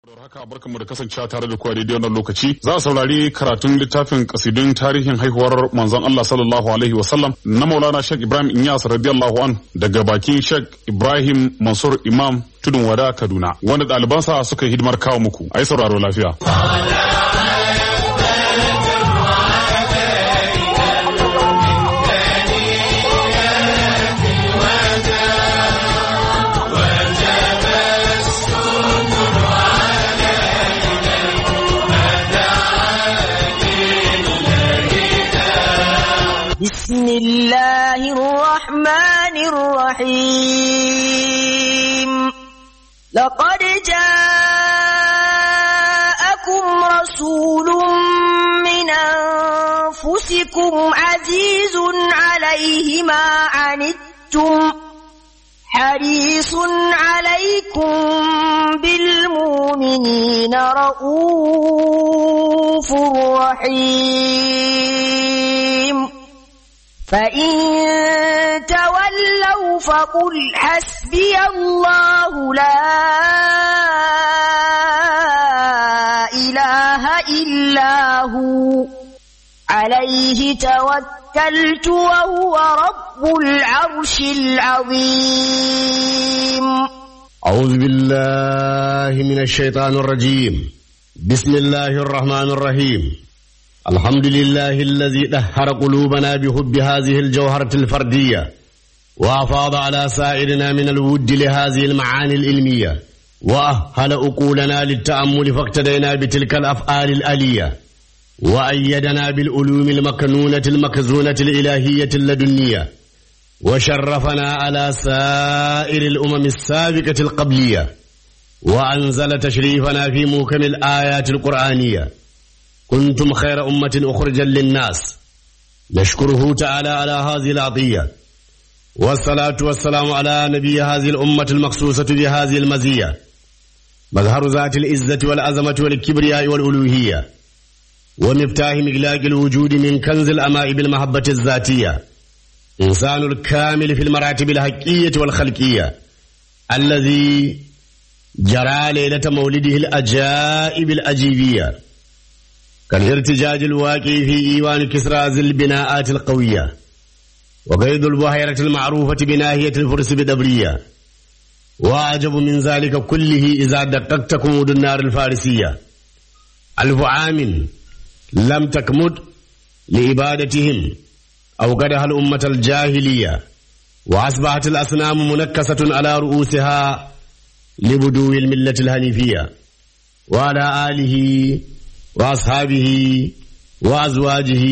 haka barkanmu da kasancewa tare da kuwa daidai wannan lokaci za a saurari karatun littafin kasidun tarihin haihuwar manzon Allah sallallahu alaihi wasallam na Maulana Sheikh Ibrahim Inyas radiyallahu an daga bakin Sheikh Ibrahim Mansur Imam Tudun Wada Kaduna wanda ɗalibansa suka yi hidimar kawo muku ai sauraro lafiya بسم الله الرحمن الرحيم لقد جاءكم رسول من أنفسكم عزيز عليه ما عنتم حريص عليكم بالمؤمنين رؤوف رحيم فإن تولوا فقل حسبي الله لا إله إلا هو عليه توكلت وهو رب العرش العظيم أعوذ بالله من الشيطان الرجيم بسم الله الرحمن الرحيم الحمد لله الذي دهر قلوبنا بحب هذه الجوهرة الفردية وأفاض على سائرنا من الود لهذه المعاني العلمية وأهل أقولنا للتأمل فاقتدينا بتلك الأفعال الآلية وأيدنا بالعلوم المكنونة المكزونة الإلهية اللدنية وشرفنا على سائر الأمم السابقة القبلية وأنزل تشريفنا في موكم الآيات القرآنية كنتم خير أمة أخرجا للناس نشكره تعالى على هذه العطية والصلاة والسلام على نبي هذه الأمة المخصوصة بهذه المزية مظهر ذات العزة والعظمة والكبرياء والألوهية ومفتاح مغلاق الوجود من كنز الأماء بالمحبة الذاتية إنسان الكامل في المراتب الحقية والخلقية الذي جرى ليلة مولده الأجائب الأجيبية كالارتجاج الواقع في إيوان كسرى ذي البناءات القوية وقيد البحيرة المعروفة بناهية الفرس بدبرية وأعجب من ذلك كله إذا دققت كمود النار الفارسية ألف عام لم تكمد لإبادتهم أو قدها الأمة الجاهلية وأصبحت الأصنام منكسة على رؤوسها لبدو الملة الهنيفية وعلى آله وأصحابه وأزواجه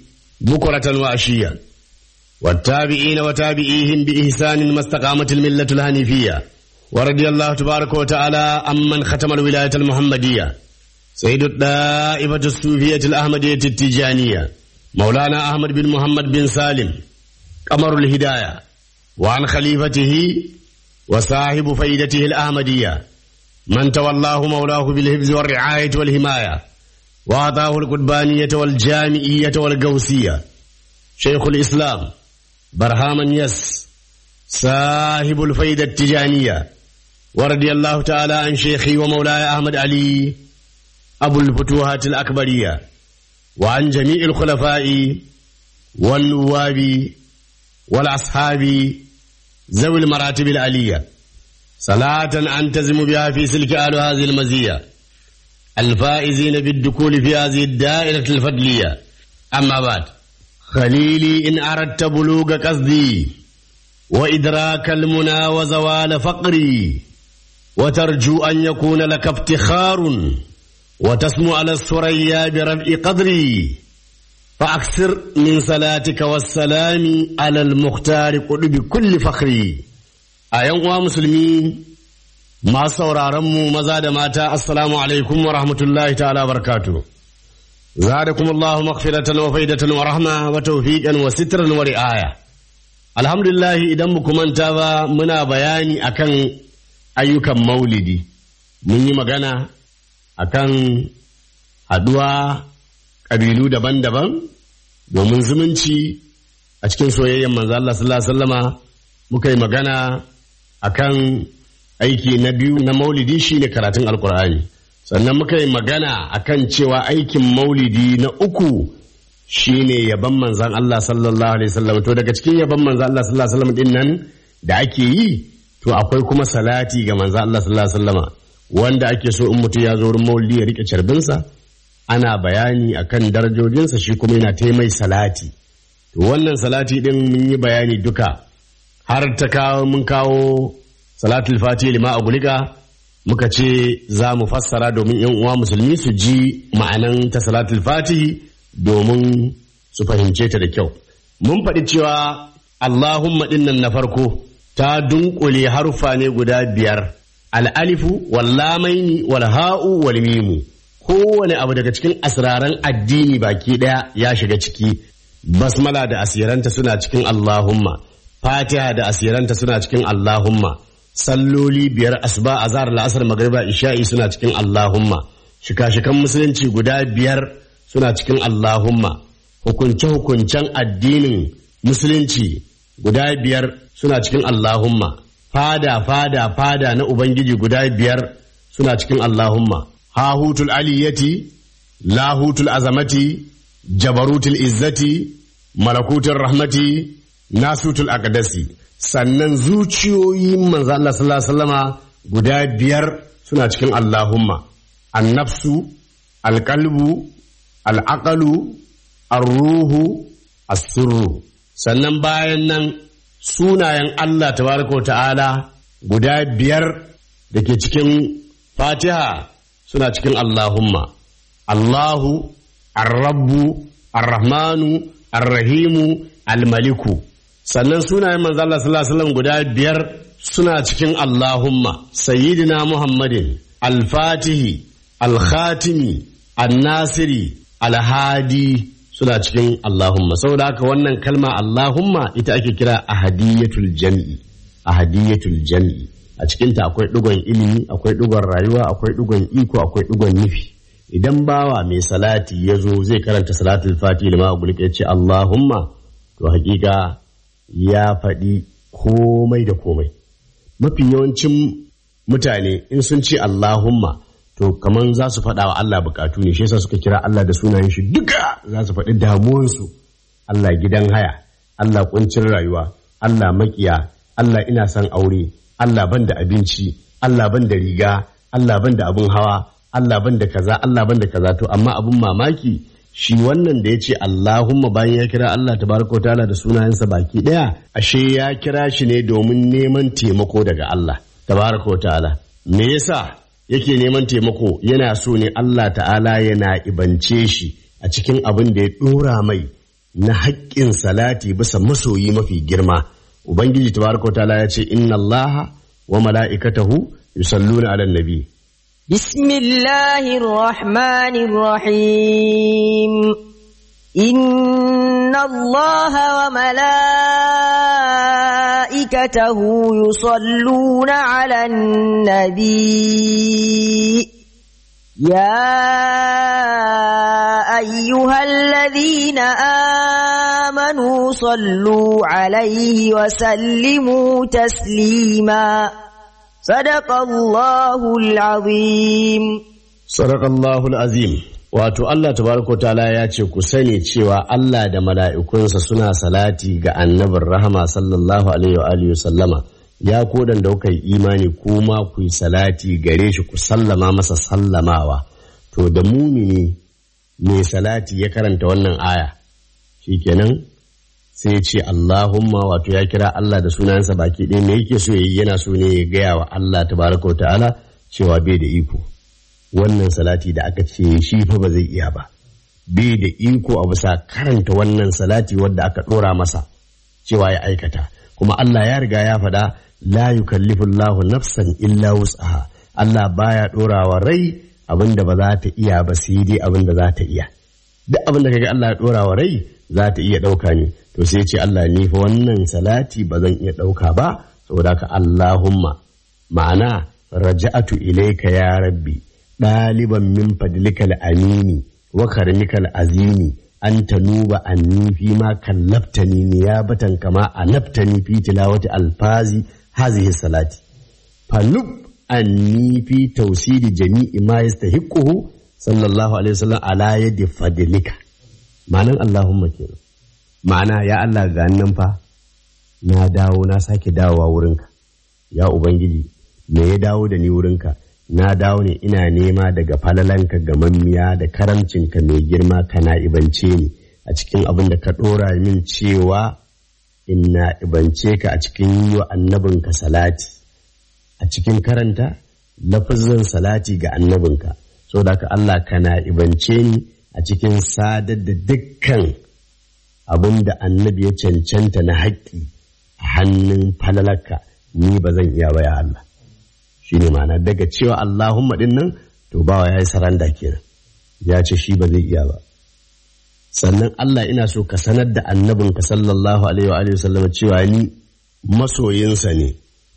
بكرة وعشيا والتابعين وتابعيهم بإحسان ما استقامت الملة الهنيفية ورضي الله تبارك وتعالى عمن ختم الولاية المحمدية سيد الدائبة الصوفية الأحمدية التجانية مولانا أحمد بن محمد بن سالم قمر الهداية وعن خليفته وصاحب فائدته الأحمدية من تولاه مولاه بالحفظ والرعاية والحماية وأعطاه القربانية والجامعية والقوسية شيخ الإسلام برهام يس صاحب الفيدة التجانية ورضي الله تعالى عن شيخي ومولاي أحمد علي أبو الفتوحات الأكبرية وعن جميع الخلفاء والنواب والأصحاب ذوي المراتب العلية صلاة أنتزم بها في سلك آل هذه المزية الفائزين بالدخول في هذه الدائرة الفضلية أما بعد خليلي إن أردت بلوغ قصدي وإدراك المنى وزوال فقري وترجو أن يكون لك افتخار وتسمو على الثريا برفع قدري فأكثر من صلاتك والسلام على المختار قل بكل فخري أيها مسلمين ما sauraronmu maza da mata assalamu alaikum wa rahmatullahi ta'ala barakatu zadakum Allahu maghfiratan wa faidatan wa rahma wa tawfiqan wa sitran wa ri'aya alhamdulillah idan muku manta ba muna bayani akan ayyukan maulidi mun yi magana akan haduwa ƙabilu daban-daban domin zumunci a cikin soyayyen manzo Allah sallallahu alaihi wasallama muka yi magana akan aiki na biyu na maulidi shine karatun alkur'ani sannan muka yi magana akan cewa aikin maulidi na uku shine yaban manzan Allah sallallahu alaihi wasallam to daga cikin yaban manzan Allah sallallahu alaihi wasallam din nan da ake yi to akwai kuma salati ga manzan Allah sallallahu alaihi wasallama wanda ake so in mutum ya zo wurin maulidi ya rike carbinsa ana bayani akan darajojinsa shi kuma yana ta mai salati to wannan salati din mun yi bayani duka har ta kawo mun kawo salatul fatiha lima a gulika muka ce za mu fassara domin yan uwa musulmi su ji ma'anan ta salatul fatihi domin su fahimce ta da kyau mun faɗi cewa Allahumma dinnan na farko ta dunkule haruffa ne guda biyar al'alifu wallamaini wal ha'u wal mimu kowane abu daga cikin asraran addini baki ɗaya ya shiga ciki basmala da asiranta suna cikin Allahumma fatiha da asiranta suna cikin Allahumma salloli biyar asuba azhar la'asar magriba isha'i suna cikin Allahumma shika-shikan musulunci guda biyar suna cikin Allahumma hukunce-hukuncen addinin musulunci guda biyar suna cikin Allahumma fada fada fada na Ubangiji guda biyar suna cikin Allahumma hahutul aliyati lahutul azamati jabarutul izzati malakutul rahmati nasutul aqdasi sannan zuciyoyin manzo Allah sallallahu alaihi wasallama guda biyar suna cikin Allahumma annafsu alqalbu al'aqalu arruhu as-sirru sannan bayan nan sunayen Allah tabaraka wa ta'ala guda biyar da ke cikin fatiha suna cikin Allahumma Allahu arrabbu arrahmanu arrahimu almaliku sannan sunayen manzo Allah sallallahu alaihi wasallam guda biyar suna cikin Allahumma sayyidina Muhammadin al-fatihi al-khatimi an-nasiri al-hadi suna cikin Allahumma saboda haka wannan kalma Allahumma ita ake kira ahadiyatul jam'i ahadiyatul jam'i a cikinta akwai ɗigon ilimi akwai ɗigon rayuwa akwai ɗigon iko akwai ɗigon nufi idan bawa mai salati ya zo zai karanta salatul fati lima gulka ya ce Allahumma to hakika ya faɗi komai da komai mafi yawancin mutane in sun ce Allahumma to kaman za su faɗa wa Allah bukatu ne shi yasa suka kira Allah da sunayen shi duka za su faɗi damuwansu Allah gidan haya Allah kuncin rayuwa Allah makiya Allah ina son aure Allah ban da abinci Allah ban da riga Allah ban da abin hawa Allah ban da kaza Allah ban da kaza to amma abin mamaki shi wannan da ya ce Allahumma bayan ya kira Allah tabaraka wa ta'ala da sunayensa baki daya ashe ya kira shi ne domin neman taimako daga Allah tabaraka wa ta'ala me yasa yake neman taimako yana so ne Allah ta'ala yana ibance shi a cikin abin da ya dora mai na haƙƙin salati bisa masoyi mafi girma ubangiji tabaraka wa ta'ala ya ce inna Allah wa mala'ikatahu yusalluna 'alan nabi بسم الله الرحمن الرحيم إن الله وملائكته يصلون على النبي يا أيها الذين آمنوا صلوا عليه وسلموا تسليما صدق الله العظيم Sadaqallahul azim wato Allah tabaraka ta'ala ya ce ku sani cewa Allah da mala'ikunsa suna salati ga annabin rahama sallallahu alaihi wa alihi sallama ya kodan da kuka yi imani kuma ku yi salati gare shi ku sallama masa sallamawa to da mumini mai salati ya karanta wannan aya shikenan sai ya ce Allahumma wato ya kira Allah da sunansa baki ɗaya me yake so yayi yana so ne ya gaya wa Allah tabaraka ta'ala cewa bai da iko wannan salati da aka ce shi fa ba zai iya ba bai da iko a bisa karanta wannan salati wadda aka ɗora masa cewa ya aikata kuma Allah ya riga ya faɗa la yukallifu Allahu nafsan illa wus'aha Allah baya ɗorawa rai abinda ba za ta iya ba sai dai abinda za ta iya duk abinda kaga Allah ya ɗorawa rai za ta iya ɗauka ne to sai ce Allah ni fa wannan salati ba zan iya ɗauka ba saboda haka Allahumma ma'ana raja'atu ilaika ya rabbi ɗaliban min fadlikal amini wa karmikal azimi an tanuba anni fi ma kallaftani niyabatan kama anaftani fi tilawati alfazi hazihi salati fanub anni fi tausiri jami'i ma yastahiquhu sallallahu alaihi wasallam ala yadi fadlika ma'anan Allahumma kenan ma'ana ya Allah ga nan fa na dawo na sake dawowa wurinka ya ubangiji me ya dawo da ni wurinka na dawo ne ina nema daga falalanka gamammiya da karamcinka mai girma kana ibance ni a cikin abin da ka ɗora min cewa ina ibance ka a cikin yi wa annabinka salati a cikin karanta lafazin salati ga annabinka so da ka Allah kana ibance ni a cikin sadar da dukkan abin da annabi ya cancanta na haƙƙi a hannun falalarka ni ba zan iya ba ya Allah shi ne ma'ana daga cewa Allahumma ɗin nan to bawa ya yi saranda kenan ya ce shi ba zai iya ba sannan Allah ina so ka sanar da annabinka sallallahu alaihi wa sallam cewa ni masoyinsa ne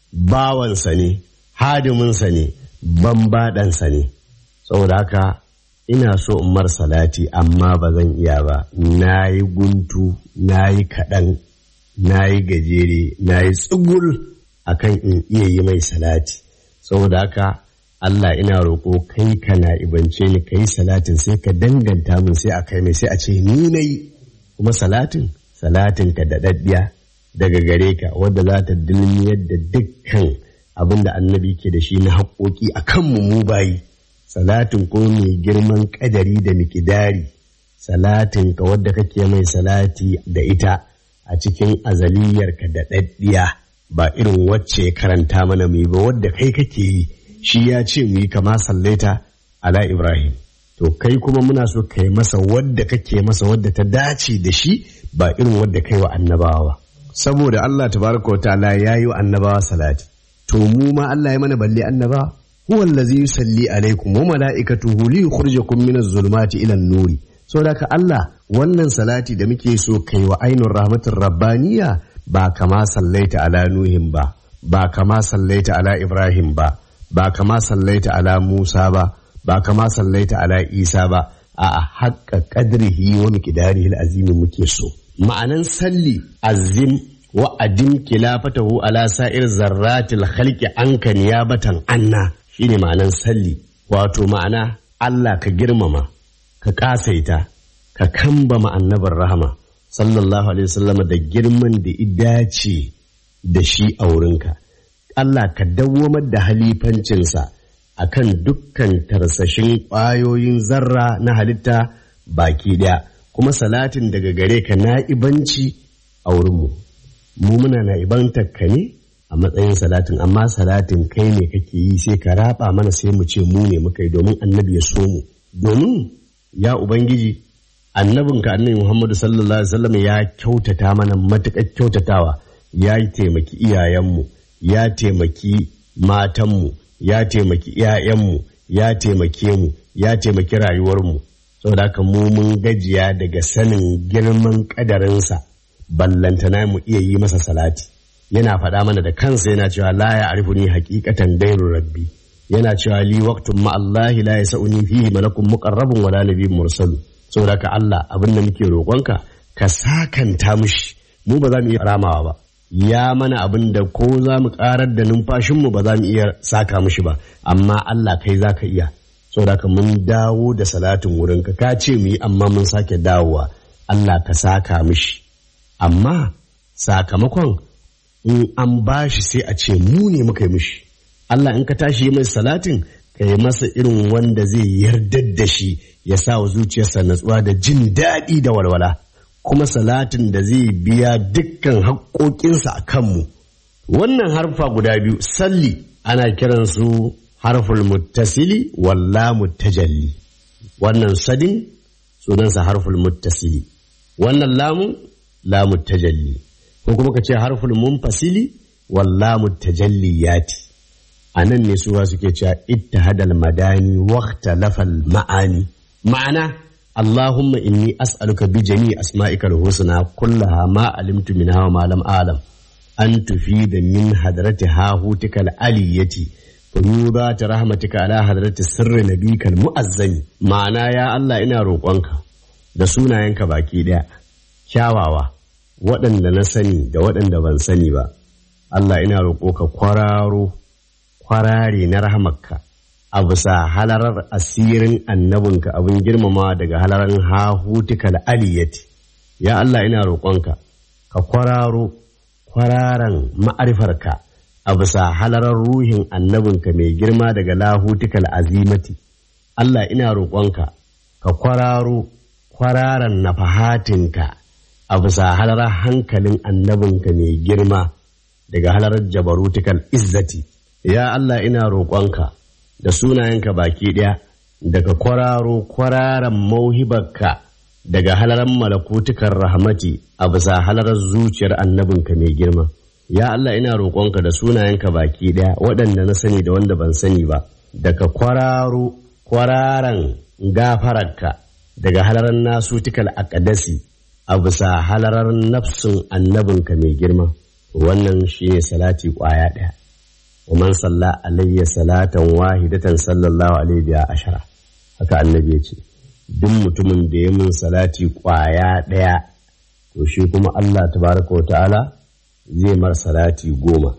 bawansa ne hadiminsa ne bambaɗansa ne saboda haka ina so in mar salati amma ba zan iya ba na yi guntu na yi kaɗan na yi gajere na yi tsugul akan in iya yi mai salati saboda haka Allah ina roƙo kai kana ibance ni kai salatin sai ka danganta min sai a kai mai sai a ce ni na yi kuma salatin salatin ka daɗaɗɗiya daga gare ka wadda za ta dilmiyar da dukkan abin da annabi ke da shi na haƙoƙi a kanmu mu bayi salatin ko mai girman ƙadari da mikidari salatin ka wadda kake mai salati da ita a cikin azaliyarka da ɗaɗɗiya ba irin wacce ya karanta mana mu yi ba wadda kai kake yi shi ya ce mu yi kama sallaita ala Ibrahim. To kai kuma muna so kai masa wadda kake masa wadda ta dace da shi ba irin wadda kai wa annabawa. Saboda Allah tabaraka wa ta'ala ya yi wa annabawa salati. To mu ma Allah ya mana balle annabawa. Huwa allazi yusalli alaikum wa mala'ikatuhu li yukhrijakum min az-zulumati ila an-nuri. Saboda ka Allah wannan salati da muke so kai wa ainur rahmatir rabbaniya ba kama sallaita ala nuhin ba ba kama sallaita ala ibrahim ba ba kama sallaita ala Musa ba, ba kama sallaita ala Isa ba, a haƙƙa ƙadrihi wa miqdarihi azimi muke so. Ma'anan salli azim wa adim kilafatahu ala sa'ir zarratil khalqi anka niyabatan anna shine ma'anan salli wato ma'ana Allah ka girmama ka kasaita ka kambama annabar rahama sallallahu alaihi wasallam da girman da idace da shi a wurinka. Allah ka dawwamar da halifancinsa a kan dukkan tarsashin ƙwayoyin zarra na halitta baki ɗaya kuma salatin daga gare ka na'ibanci a wurinmu. Mu muna na'ibantar ka ne a matsayin salatin amma salatin kai ne kake yi sai ka raba mana sai mu ce mu ne muka yi domin annabi ya so mu. Domin ya Ubangiji annabinka annabi Muhammadu sallallahu alaihi wasallam ya kyautata mana matuƙar kyautatawa ya taimaki iyayenmu. ya taimaki matanmu ya taimaki ‘ya'yanmu ya taimake mu ya taimaki rayuwarmu saboda haka mu mun gajiya daga sanin girman ƙadarinsa ballantana mu iya yi masa salati yana faɗa mana da kansa yana cewa la ya arifu ni haƙiƙatan gairu rabbi yana cewa li waqtun ma Allah la yasuni fihi malakun muqarrabun wala nabiyyun mursalu saboda haka Allah abin da muke roƙonka ka sakanta mushi mu ba za mu iya ramawa ba ya mana abin da ko za mu karar da numfashinmu ba za mu iya saka mushi ba amma Allah kai za ka iya saboda ka mun dawo da salatin wurinka ka ce mu yi amma mun sake dawowa Allah ka saka mushi amma sakamakon in an bashi sai a ce mu ne muka yi mushi Allah in ka tashi yi mai salatin ka yi masa irin wanda zai yardar da shi ya sa wa zuciyarsa natsuwa da jin daɗi da walwala kuma salatin da zai biya dukkan haƙoƙinsa a kanmu. Wannan harfa guda biyu salli ana kiransu harful muttasili walla muttajalli. Wannan sadin sunansa harful muttasili. Wannan lamun lamu tajalli. Ko kuma ka ce harful munfasili walla mutajalliyati. A nan ne suwa suke cewa ittihadal madani waqta lafal ma'ani. Ma'ana اللهم إني أسألك بجميع أسمائك الحسنى كلها ما علمت منها وما لم أعلم أن تفيد من حضرة هاهوتك العلية فيوضات رحمتك على حضرة سر نبيك المؤذن معنى يا الله إنا روقانك da sunayenka baki ɗaya kyawawa waɗanda na sani da waɗanda ban sani ba Allah ina roƙo ka kwararo kwarare na rahamarka a bisa halarar asirin annabinka abin girmama daga halarar hahutukal aliyati ya Allah ina roƙonka ka kwararo kwararan ma'arifarka a bisa halarar ruhin annabinka mai girma daga lahutukal azimati Allah ina roƙonka ka kwararo kwararan nafahatinka a bisa halarar hankalin annabinka mai girma daga halarar jabarutukal izzati ya Allah ina roƙonka da sunayenka baki ɗaya daga kwararo kwararan mauhibarka daga halarar malakutukar rahmati a bisa halarar zuciyar annabinka mai girma ya Allah ina roƙonka da sunayenka baki ɗaya waɗanda na sani da wanda ban sani ba daga kwararo kwararan gafararka daga halarar nasutukal akadasi a bisa halarar nafsin annabinka mai girma wannan shine salati ƙwaya ɗaya ومن صلى علي صلاة واحدة صلى الله عليه بها عشرة haka annabi ya ce duk mutumin da ya mun salati ƙwaya ɗaya to shi kuma Allah tabaraka wa ta'ala zai mar salati goma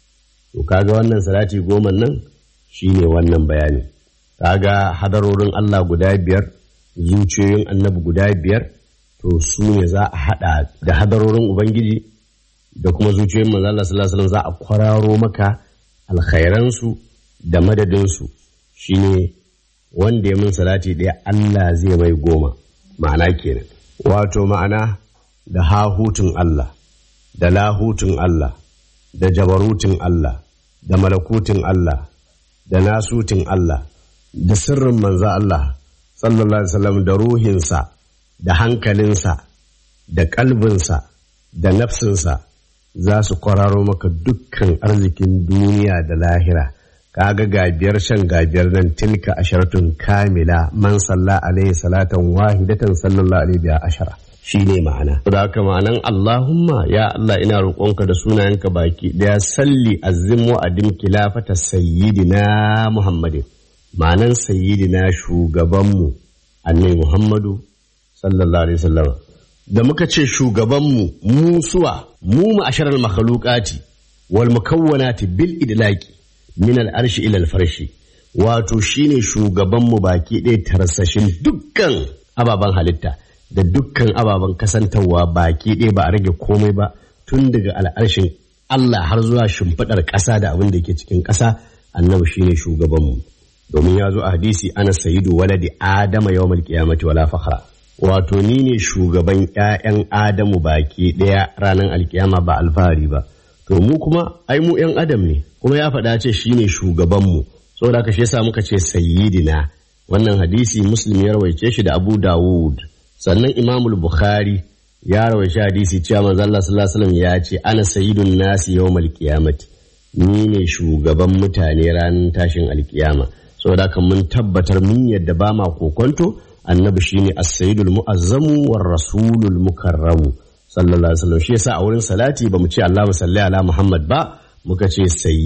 to kaga wannan salati goma nan shine wannan bayani kaga hadarorin Allah guda biyar zuciyoyin annabi guda biyar to su ne za a haɗa da hadarorin ubangiji da kuma zuciyoyin manzo Allah sallallahu alaihi wasallam za a kwararo maka alkhairansu da madadinsu shine wanda ya min salati ɗaya Allah zai mai goma ma'ana kenan wato ma'ana da hahutun Allah da lahutun Allah da jabarutun Allah da malakutun Allah da nasutin Allah da sirrin manza Allah sallallahu alaihi wasallam da ruhinsa da hankalinsa da kalbinsa da nafsinsa za su kwararo maka dukkan arzikin duniya da lahira kaga gabiyar shan gabiyar nan tilka asharatun kamila man salla alaihi salatan wahidatan sallallahu alaihi biya ashara shine ma'ana da haka ma'anan Allahumma ya Allah ina roƙonka da sunayenka baki daya salli azim wa adim kilafata sayyidina Muhammadin ma'anan sayyidina shugabanmu annabi Muhammadu sallallahu alaihi wasallam da muka ce shugabanmu mu suwa mu ma'asharar makhalukati wal mukawwanati bil idlaqi min al arshi ila al farshi wato shine shugabanmu baki ɗaya tarsashin dukkan ababen halitta da dukkan ababen kasantarwa baki ɗaya ba a rage komai ba tun daga al'arshin Allah har zuwa shimfiɗar ƙasa da abin da ke cikin ƙasa annabi shine shugabanmu domin ya zo a hadisi ana sayidu waladi adama yawmal qiyamati wala fakhra wato ni ne shugaban ‘ya'yan Adamu baki ɗaya ranar alkiyama ba alfahari ba. To mu kuma, ai mu ‘yan Adam ne, kuma ya faɗa ce shi ne shugabanmu, saboda haka shi yasa muka ce sayyidina. Wannan hadisi Muslim ya rawaice shi da Abu Dawud. Sannan Imamul Bukhari ya rawaice hadisi cewa manzo Allah sallallahu alaihi wasallam ya ce ana sayyidun nasi yawmal qiyamati. Ni ne shugaban mutane ranar tashin alkiyama. Saboda haka mun tabbatar mun yadda ba ma kokonto annabi shine as-sayyidul mu'azzamu war rasulul mukarramu sallallahu alaihi wasallam shi yasa a wurin salati bamu ce Allahumma salli ala Muhammad ba muka ce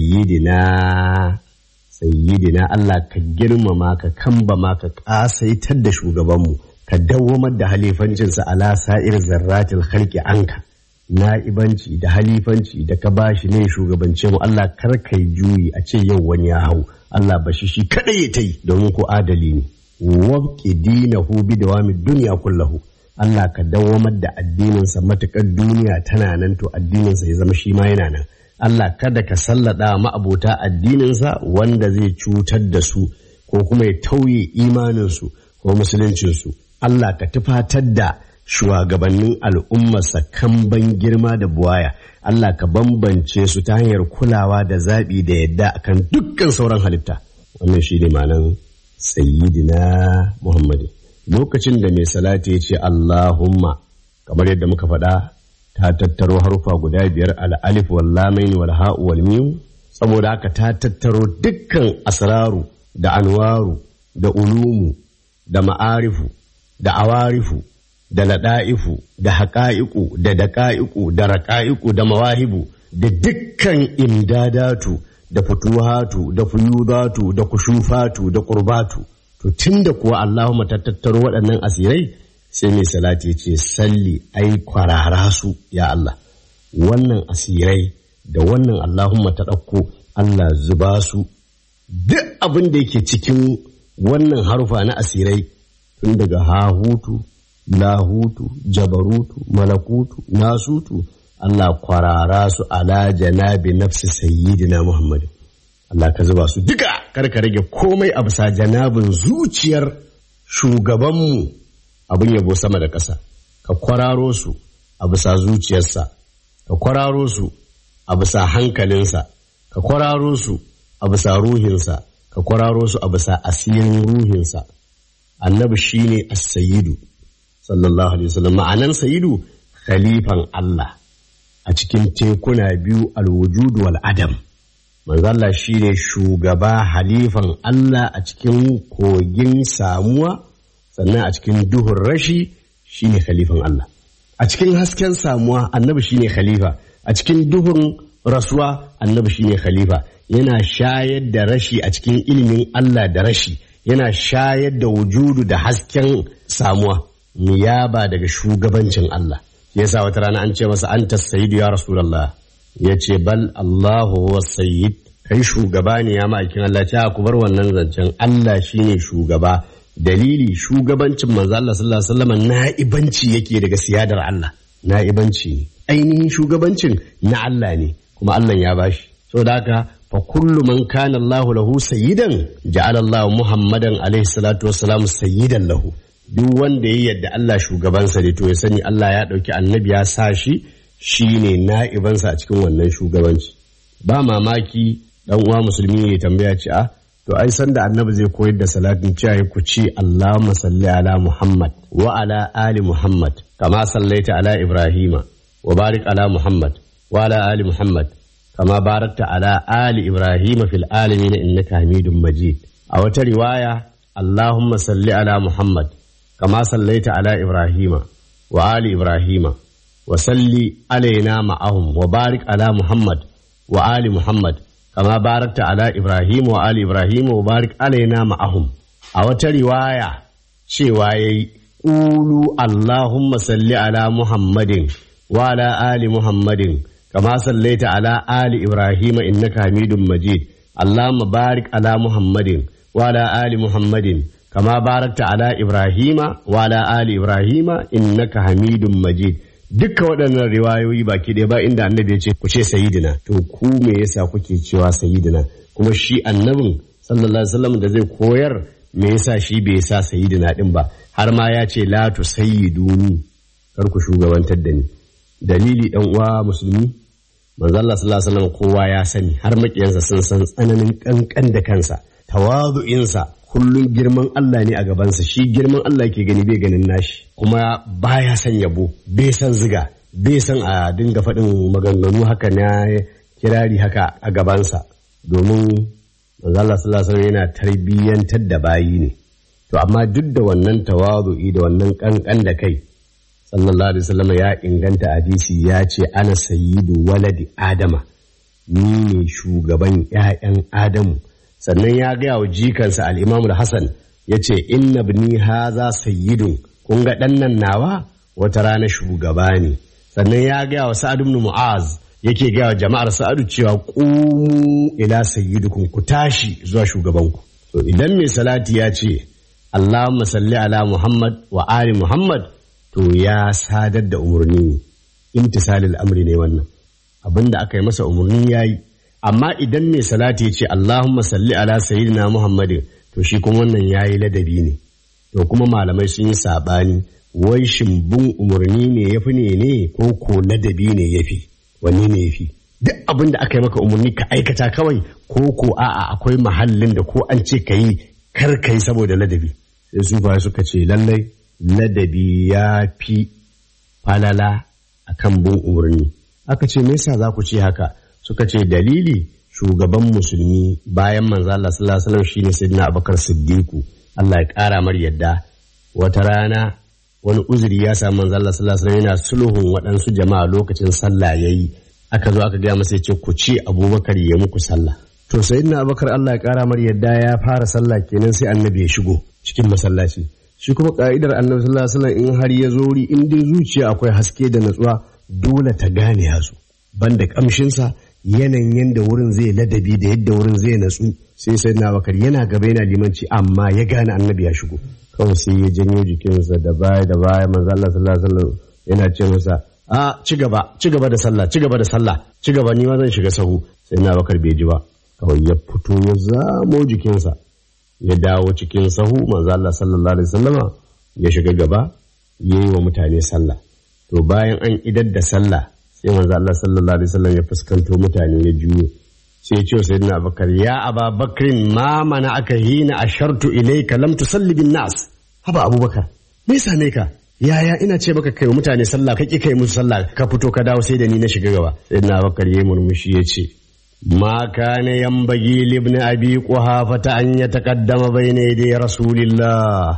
sayyidina sayyidina Allah ka girmama ka kambama ka kasaitar da shugabanmu ka dawwamar da halifancinsa ala sa'ir zarratil khalqi anka na'ibanci da halifanci da ka bashi ne shugabance mu Allah kar kai juyi a ce yau wani ya hau Allah bashi shi kadai ya tai domin ko adali ne wabki dinahu bi dawami duniya kullahu Allah ka dawamar da addininsa matukar duniya tana nan to addininsa ya zama shi ma yana nan Allah kada ka sallada ma'abota addininsa wanda zai cutar da su ko kuma ya tauye imaninsu ko musuluncinsu Allah ka tufatar da shugabannin al'ummarsa kamban girma da buwaya Allah ka bambance su ta hanyar kulawa da zaɓi da yadda akan dukkan sauran halitta wannan shi ne ma'anan sayyidina Muhammadu lokacin da mai salati ya ce Allahumma kamar yadda muka faɗa ta tattaro harufa guda biyar al'alif wal lamain wal ha'u wal mim saboda haka ta tattaro dukkan asraru da anwaru da ulumu da ma'arifu da awarifu da lada'ifu da haƙa'iku da daƙa'iku da raƙa'iku da mawahibu da dukkan imdadatu da futuhatu da fuyudatu da kushufatu da qurbatu to tunda kuwa Allahumma ta tattaro waɗannan asirai sai mai salati ce salli ai kwarara su ya Allah wannan asirai da wannan Allahumma ta ɗauko Allah zuba su duk abin da yake cikin wannan harufa na asirai tun daga hahutu lahutu jabarutu malakutu nasutu Allah kwarara su ala janabi nafsi sayyidina Muhammad Allah ka zuba su duka kar ka rage komai a bisa janabin zuciyar shugabanmu abin yabo sama da ƙasa ka kwararo su a bisa zuciyarsa ka kwararo su a bisa hankalinsa ka kwararo su a bisa ruhinsa ka kwararo su a bisa asirin ruhinsa annabi shine as-sayyidu sallallahu alaihi wasallam ma'anan sayyidu khalifan Allah a cikin tekuna biyu alwujud wal adam manzo Allah shine shugaba halifan Allah a cikin kogin samuwa sannan a cikin duhun rashi shine khalifan Allah a cikin hasken samuwa annabi shine khalifa a cikin duhun rasuwa annabi shine khalifa yana shayar da rashi a cikin ilimin Allah da rashi yana shayar da wujudu da hasken samuwa niyaba daga shugabancin Allah yasa wata rana an ce masa anta sayyidu ya rasulullah ya ce bal Allahu huwa sayyid kai shugaba ne ya ma'aikin Allah ce ku bar wannan zancen Allah shine shugaba dalili shugabancin manzo Allah sallallahu alaihi wasallam na'ibanci yake daga siyadar Allah na'ibanci ne ainihin shugabancin na Allah ne kuma Allah ya bashi saboda haka fa kullu man kana Allahu lahu sayyidan ja'ala Allahu Muhammadan alaihi salatu wassalam sayyidan lahu duk wanda ya yadda Allah shugabansa ne to ya sani Allah ya ɗauki annabi ya sa shi shine na'ibansa a cikin wannan shugabanci ba mamaki dan uwa musulmi ne tambaya ce a to ai san da annabi zai koyar da salatin cewa ku ce Allahumma salli ala Muhammad wa ala ali Muhammad kama sallaita ala Ibrahima wa barik ala Muhammad wa ala ali Muhammad kama barakta ala ali Ibrahima fil alamin innaka Hamidum Majid a wata riwaya Allahumma salli ala Muhammad كما صليت على إبراهيم وآل إبراهيم وصل علينا معهم وبارك على محمد وآل محمد كما باركت على إبراهيم وآل إبراهيم وبارك علينا معهم أو رواية شواي قولوا اللهم صل على محمد وعلى آل محمد كما صليت على آل إبراهيم إنك حميد مجيد اللهم بارك على محمد وعلى آل محمد كما باركت على إبراهيم وعلى آل إبراهيم إنك حميد مجيد dukka waɗannan riwayoyi baki ɗaya ba inda annabi ya ce ku ce sayidina to ku me yasa kuke cewa sayidina kuma shi annabin sallallahu alaihi wasallam da zai koyar me yasa shi bai sa sayidina din ba har ma ya ce la tu sayyiduni kar ku shugabantar da ni dalili dan uwa musulmi manzo Allah sallallahu alaihi wasallam kowa ya sani har makiyansa sun san tsananin kankan da kansa tawazu'insa kullum girman Allah ne a gabansa shi girman Allah ke gani bai ganin nashi kuma baya son yabo bai son ziga bai son a dinga faɗin maganganu haka na kirari haka a gabansa domin manzo Allah sallallahu alaihi yana tarbiyyantar da bayi ne to amma duk da wannan tawazu'i da wannan kankan da kai sallallahu alaihi wasallam ya inganta hadisi ya ce ana sayyidu waladi adama ni ne shugaban 'ya'yan adamu sannan ya gaya wa jikansa al'imamul Hassan ya ce, Inna bini haza sayyidun, kun ga ɗan nan nawa wata rana shugaba ne. Sannan ya gaya wa Sa'ad ibn Mu'az yake gaya wa jama'ar Sa'adu cewa ƙumu ila sayyidukum ku tashi zuwa shugabanku. To idan mai salati ya ce, Allahumma salli ala Muhammad wa ali Muhammad to ya sadar da umarni imtisalil amri ne wannan. Abin da aka yi masa umarni ya yi. amma idan mai salati ya ce Allahumma salli ala sayyidina Muhammadin to shi kuma wannan yayi ladabi ne to kuma malamai sun yi sabani wai shimbin umarni ne yafi ne ne ko ko ladabi ne yafi wanne ne yafi duk abin da aka yi maka umarni ka aikata kawai ko ko a'a akwai mahallin da ko an ce ka yi kar ka yi saboda ladabi sai su fa suka ce lallai ladabi ya fi falala akan bin umarni aka ce me yasa za ku ce haka suka ce dalili shugaban musulmi bayan manzo Allah sallallahu alaihi wasallam shine sayyidina Abubakar Siddiqu Allah ya kara mar yadda wata rana wani uzuri ya samu manzo Allah sallallahu alaihi wasallam yana sulhun waɗansu jama'a lokacin sallah yayi aka zo aka gaya masa ya ce ku ce Abubakar ya muku sallah to sayyidina Abubakar Allah ya kara mar yadda ya fara sallah kenan sai annabi ya shigo cikin masallaci shi kuma ka'idar annabi sallallahu alaihi wasallam in har ya zo wuri in dai zuciya akwai haske da natsuwa dole ta gane ya zo banda kamshinsa yanayin yadda wurin zai ladabi da yadda wurin zai natsu sai sai na bakar yana gaba yana limanci amma ya gane annabi ya shigo kawai sai ya janyo jikinsa da baya da baya manzo Allah sallallahu alaihi wasallam yana ce masa a ci gaba ci gaba da sallah ci gaba da sallah ci gaba ni ma zan shiga sahu sai na bakar bai ji ba kawai ya fito ya zamo jikinsa ya dawo cikin sahu manzo Allah sallallahu alaihi wasallama ya shiga gaba yayi wa mutane sallah to bayan an idar da sallah sai manzo Allah sallallahu alaihi wasallam ya fuskanto mutane ya juyo sai ya ce wa sayyidina Abubakar ya Aba Bakrin ma mana aka hina ashartu ilayka lam tusalli bin nas haba Abubakar me same ka yaya ina ce maka kai wa mutane sallah ka ki kai musu sallah ka fito ka dawo sai da ni na shiga gaba sayyidina Abubakar yayi murmushi ya ce ما كان ينبغي لابن أبي قحافة أن يتقدم بين يدي رسول الله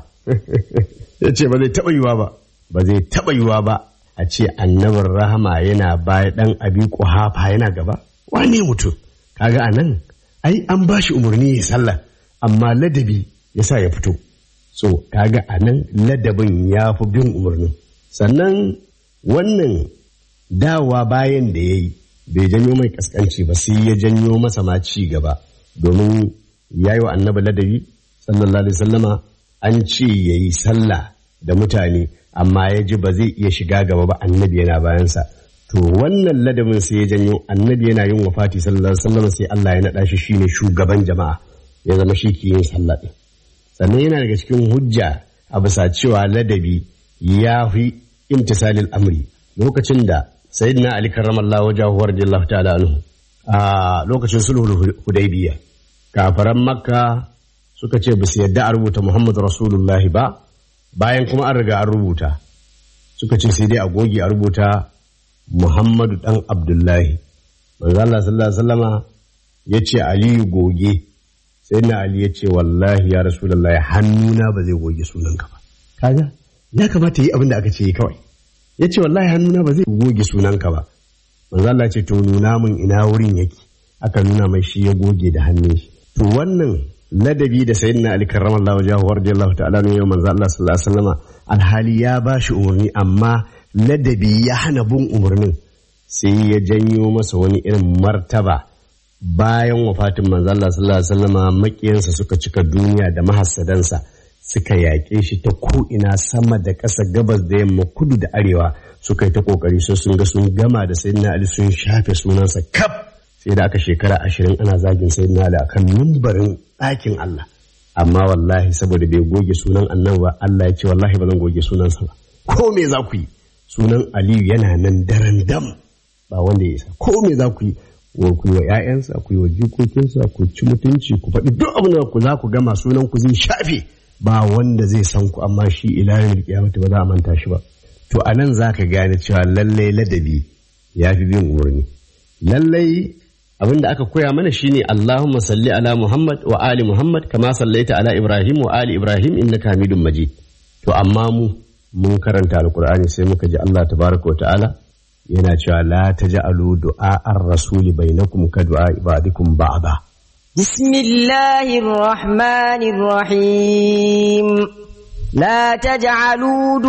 yace ba zai taɓa yiwa ba ba zai taɓa yiwa ba a ce annabin rahama yana baya ɗan abi ƙuhafa yana gaba wane mutum kaga a nan ai an ba shi umarni ya sallah amma ladabi ya sa ya fito so kaga a nan ladabin ya fi bin umarnin sannan wannan dawa bayan da ya yi bai janyo mai kaskanci ba sai ya janyo masa ma ci gaba domin ya yi wa annabi ladabi sallallahu alaihi sallama an ce ya yi sallah da mutane amma ya ji ba zai iya shiga gaba ba annabi yana bayansa to wannan ladabin sai ya janyo annabi yana yin wafati sallallahu alaihi sallama sai Allah ya naɗa shi shine shugaban jama'a ya zama shi ke yin sallah ɗin sannan yana daga cikin hujja a bisa cewa ladabi ya fi imtisalil amri lokacin da sayyidina ali karramallahu wajahu radiyallahu ta'ala anhu a lokacin sulhul hudaybiya kafaran makka suka ce basu yadda a rubuta muhammadu rasulullah ba bayan kuma an riga an rubuta suka ce sai dai a goge a rubuta muhammadu dan abdullahi manzo Allah sallallahu alaihi wasallama ya ce aliyu goge sayyidina ali ya ce wallahi ya rasulullah hannuna ba zai goge sunanka ba kaga ya kamata yi abin da aka ce kawai ya ce wallahi hannuna ba zai goge sunanka ba manzo Allah ce to nuna min ina wurin yake aka nuna mai shi ya goge da hannun shi to wannan ladabi da sayyidina Ali karramallahu wajhahu radiyallahu ta'ala ne manzo Allah sallallahu alaihi wasallam alhali ya ba shi umarni amma ladabi ya hana bin umarnin sai ya janyo masa wani irin martaba bayan wafatin manzo Allah sallallahu alaihi wasallam makiyansa suka cika duniya da mahassadansa suka yaƙe shi ta ko'ina sama da ƙasa gabas da yamma kudu da arewa suka yi ta ƙoƙari sai sun ga sun gama da sayyidina Ali sun shafe sunansa kaf sai da aka shekara ashirin ana zagin sayyidina Ali akan mimbarin ɗakin Allah amma wallahi saboda bai goge sunan annabi ba Allah ya ce wallahi ba zan goge sunansa ba ko me za ku yi sunan Aliyu yana nan daren dam ba wanda ya isa ko me za ku yi wa ku yi wa ƴaƴansa ku yi wa jikokinsa ku ci mutunci ku faɗi duk abin da ku za ku gama sunan ku zai shafe ba wanda zai san ku amma shi ilahin kiyamata ba za a manta shi ba to a nan za ka gane cewa lallai ladabi ya fi bin umarni lallai abin da aka koya mana shine Allahumma salli ala Muhammad wa ali Muhammad kama sallaita ala Ibrahim wa ali Ibrahim innaka Hamidum Majid to amma mu mun karanta alkur'ani sai muka ji Allah tabaraka wa ta'ala yana cewa la taj'alu du'a ar-rasuli bainakum ka du'a ibadikum ba'da بسم الله الرحمن الرحيم لا تجعلوا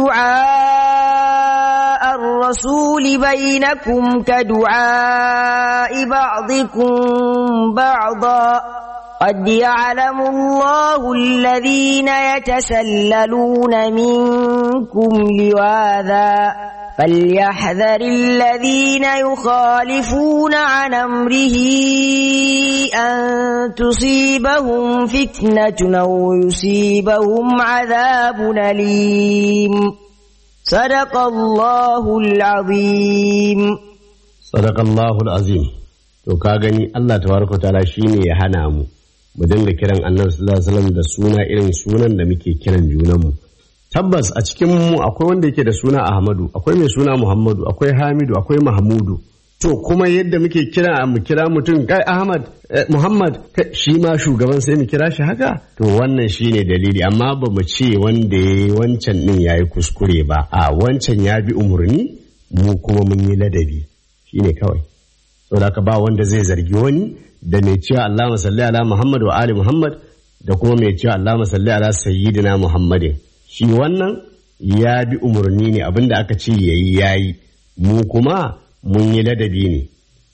دعاء الرسول بينكم كدعاء بعضكم بعضا قد يعلم الله الذين يتسللون منكم لواذا فليحذر الذين يخالفون عن امره ان تصيبهم فتنه او يصيبهم عذاب اليم صدق الله العظيم صدق الله العظيم to ka gani Allah tabaraka ta'ala shine ya hana mu mu dinga kiran Annabi sallallahu alaihi wasallam da suna irin sunan da muke kiran junanmu tabbas a cikin mu akwai wanda yake da suna Ahmadu akwai mai suna Muhammadu akwai Hamidu akwai Mahmudu to kuma yadda muke kira mu kira mutum kai Ahmad Muhammad shi ma shugaban sai mu kira shi haka to wannan shine dalili amma ba mu ce wanda ya wancan din yayi kuskure ba a wancan ya bi umurni mu kuma mun yi ladabi shine kawai saboda ka ba wanda zai zargi wani da mai cewa Allahumma salli ala Muhammad wa ali Muhammad da kuma mai cewa Allahumma salli ala sayyidina Muhammadin shi wannan ya bi umarni ne abinda aka ce yayi yayi mu kuma mun yi ladabi ne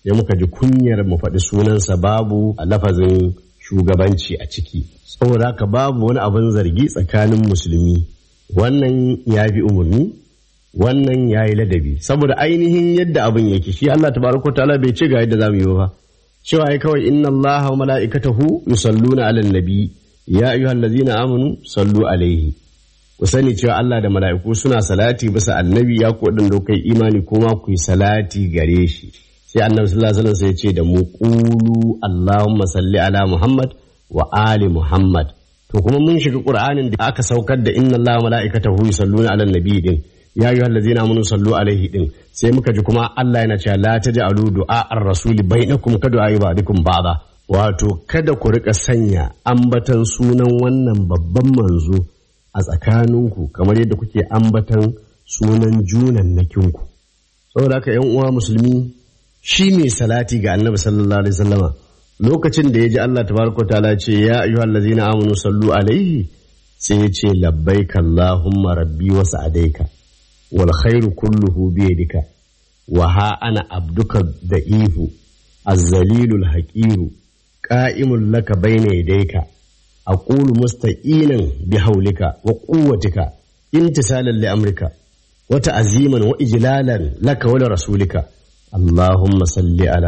sai muka ji kunyar mu faɗi sunansa babu a lafazin shugabanci a ciki saboda haka babu wani abin zargi tsakanin musulmi wannan ya bi umarni wannan ya yi ladabi saboda ainihin yadda abin yake shi Allah tabaraka ta'ala bai ce ga yadda zamu yi ba cewa ai kawai inna Allah wa mala'ikatahu yusalluna 'alan nabi ya ayyuhallazina amanu sallu alaihi ku sani cewa Allah da mala'iku suna salati bisa annabi ya ku wadanda kai imani kuma ku yi salati gare shi sai annabi sallallahu alaihi wasallam sai ya ce da mu qulu Allahumma salli ala Muhammad wa ali Muhammad to kuma mun shiga Qur'anin da aka saukar da inna Allah wa mala'ikatahu yusalluna 'alan nabi din ya yi allazina amanu sallu alaihi din sai muka ji kuma Allah yana cewa la taj'alu du'a ar-rasuli bainakum ka du'a ba'dikum ba'da wato kada ku rika sanya ambatan sunan wannan babban manzo a tsakaninku kamar yadda kuke ambatan sunan junan nakinku saboda haka yan uwa musulmi shi ne salati ga annabi sallallahu alaihi wasallama lokacin da ya ji Allah tabaraka ta'ala ce ya ayyuhallazina amanu sallu alaihi sai ya ce labbaika allahumma rabbi wa sa'adaika والخير كله بيدك وها أنا عبدك ضعيف الذليل الحقير قائم لك بين يديك أقول مستعينا بحولك وقوتك امتثالا لأمرك وتعزيما وإجلالا لك ولرسولك اللهم صل على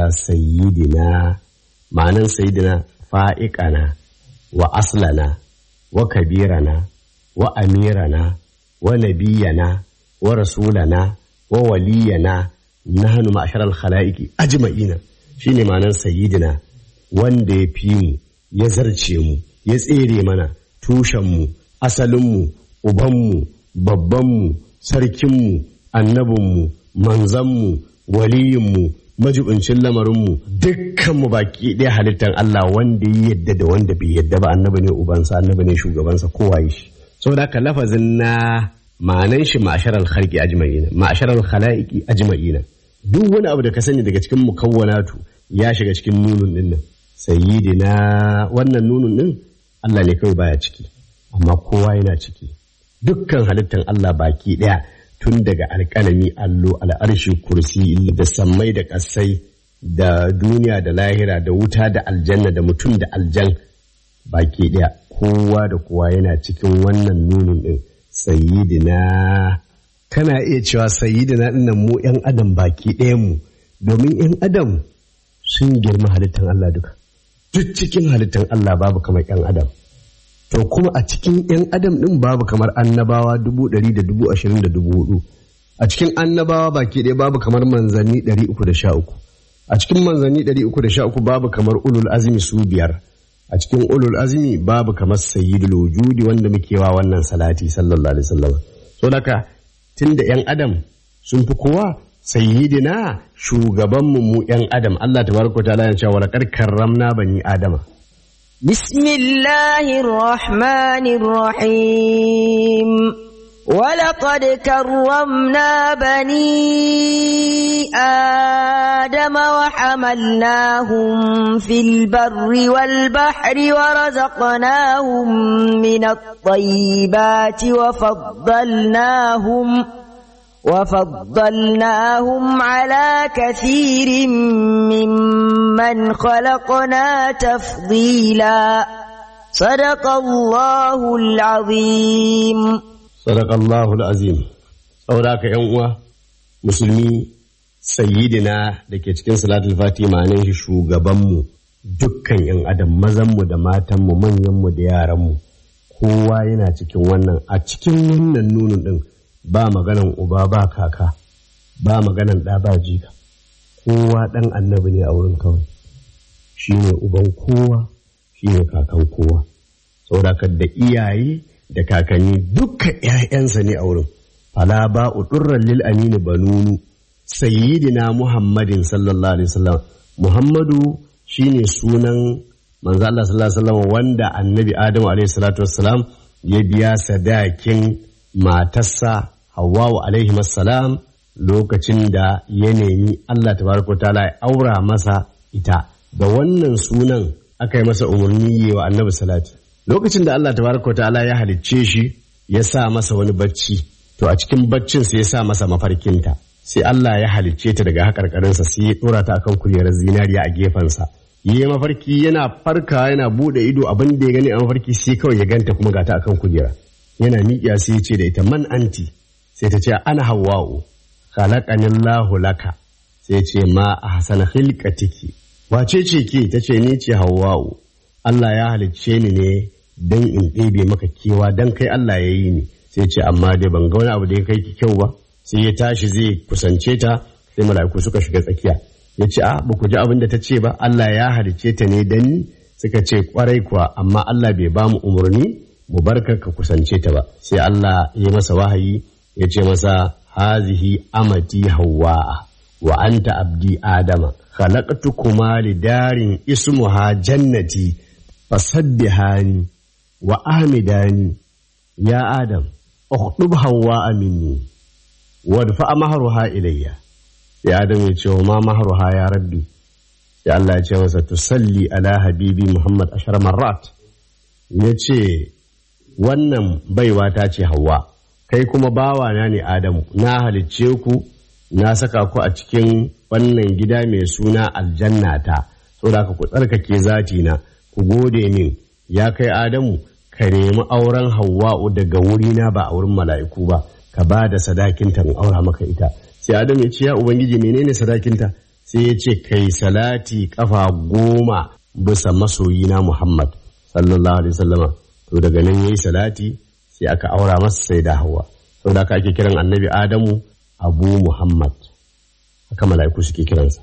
سيدنا معنى سيدنا فائقنا وأصلنا وكبيرنا وأميرنا ونبينا ورسولنا وولينا نحن معشر الخلائق أجمعين shine ma'anar sayyidina wanda ya fi mu ya zarce mu ya tsere mana tushenmu asalinmu ubanmu babbanmu sarkinmu annabinmu manzanmu waliyinmu majibincin lamarinmu dukkanmu baki ɗaya halittar Allah wanda ya yadda da wanda bai yadda ba annabi ne ubansa annabi ne shugabansa kowa yi shi saboda haka lafazin na ma'anan shi ma'asharar khalqi ajma'ina ma'asharar khalaiqi ajma'ina duk wani abu da ka sani daga cikin mukawwanatu ya shiga cikin nunun din nan sayyidina wannan nunun din Allah ne kawai baya ciki amma kowa yana ciki dukkan halittan Allah baki daya tun daga alƙalami allo al'arshi kursi da sammai da ƙasai da duniya da lahira da wuta da aljanna da mutum da aljan baki daya kowa da kowa yana cikin wannan nunin din sayyidina kana iya cewa sayyidina dinnan mu yan adam baki ɗayan mu domin yan adam sun girma halittar Allah duka duk cikin halittar Allah babu kamar yan adam to kuma a cikin yan adam din babu kamar annabawa dubu ɗari da dubu ashirin da dubu hudu a cikin annabawa baki ɗaya babu kamar manzanni ɗari uku da sha uku a cikin manzanni ɗari uku da sha uku babu kamar ulul azmi su biyar a cikin ulul azmi babu kamar sayyidul wujudi wanda muke wa wannan salati sallallahu alaihi wasallam so daka tunda yan adam sun fi kowa sayyidina shugabanmu mu yan adam Allah tabaraka ta'ala ya ce wa laqad karramna bani adama بسم الله الرحمن الرحيم ولقد كرمنا بني آدم وحملناهم في البر والبحر ورزقناهم من الطيبات وفضلناهم وفضلناهم على كثير ممن خلقنا تفضيلا صدق الله العظيم Sadaqallahu azim saboda haka yan uwa musulmi sayyidina da ke cikin salatul fati ma'anin shi shugabanmu dukkan yan adam mazanmu da matanmu manyanmu da yaranmu kowa yana cikin wannan a cikin wannan nunin din ba maganan uba ba kaka ba maganan ɗa ba jika kowa ɗan annabi ne a wurin kawai shi ne uban kowa shi ne kakan kowa saboda haka da iyaye da kakanni dukkan ‘ya'yansa ne a wurin. Fala ba udurran lil aminu banunu sayyidina Muhammadin sallallahu alaihi wasallam Muhammadu shine sunan manzo Allah sallallahu alaihi wasallam wanda annabi Adamu alaihi salatu wassalam ya biya sadakin matarsa Hawwa alaihi salam lokacin da ya nemi Allah tabaraka ta'ala ya aura masa ita da wannan sunan aka yi masa umarni wa annabi salati lokacin da Allah tabaraka ta'ala ya halicce shi ya sa masa wani bacci to a cikin baccin sai ya sa masa mafarkinta sai Allah ya halicce ta daga haƙarƙarinsa sai ya ɗora ta akan kujerar zinariya a gefensa yi mafarki yana farka yana buɗe ido abin da ya gani a mafarki sai kawai ya ganta kuma gata akan kujera yana miƙiya sai ya ce da ita man anti sai ta ce ana hawa'u khalaqanillahu laka sai ce ma a hasana hilkatiki wace ce ke ta ce ni ce hawa'u Allah ya halicce ni ne don in ɗebe maka kewa don kai Allah ya yi ni sai ce amma dai ban ga wani abu da ya kai ki kyau ba sai ya tashi zai kusance ta sai mala'iku suka shiga tsakiya ya ce a ba ku ji abin da ta ce ba Allah ya halicce ta ne dan ni suka ce kwarai kuwa amma Allah bai ba mu umarni mu barka ka kusance ta ba sai Allah ya masa wahayi ya ce masa hazihi amati hawwa'a wa anta abdi adama khalaqtukuma lidarin ismuha jannati fasabbihani wa ahmidani ya adam ukhdub hawwa'a minni wadfa mahruha ilayya sai adam ya ce wa ma mahruha ya rabbi sai Allah ya ce masa tusalli ala habibi muhammad ashar marrat ya ce wannan baiwa ta ce hawa kai kuma bawana ne adamu na halicce ku na saka ku a cikin wannan gida mai suna aljanna ta saboda ku tsarkake zati na ku gode min ya kai adamu ka nemi auren hawa'u daga wurina ba a wurin mala'iku ba ka ba da sadakinta in aura maka ita sai adamu ya ce ya ubangiji menene sadakinta sai ya ce kai salati kafa goma bisa masoyina muhammad sallallahu alaihi wasallama to daga nan yayi salati sai aka aura masa sai da hawa saboda haka ake kiran annabi adamu abu muhammad haka mala'iku suke kiransa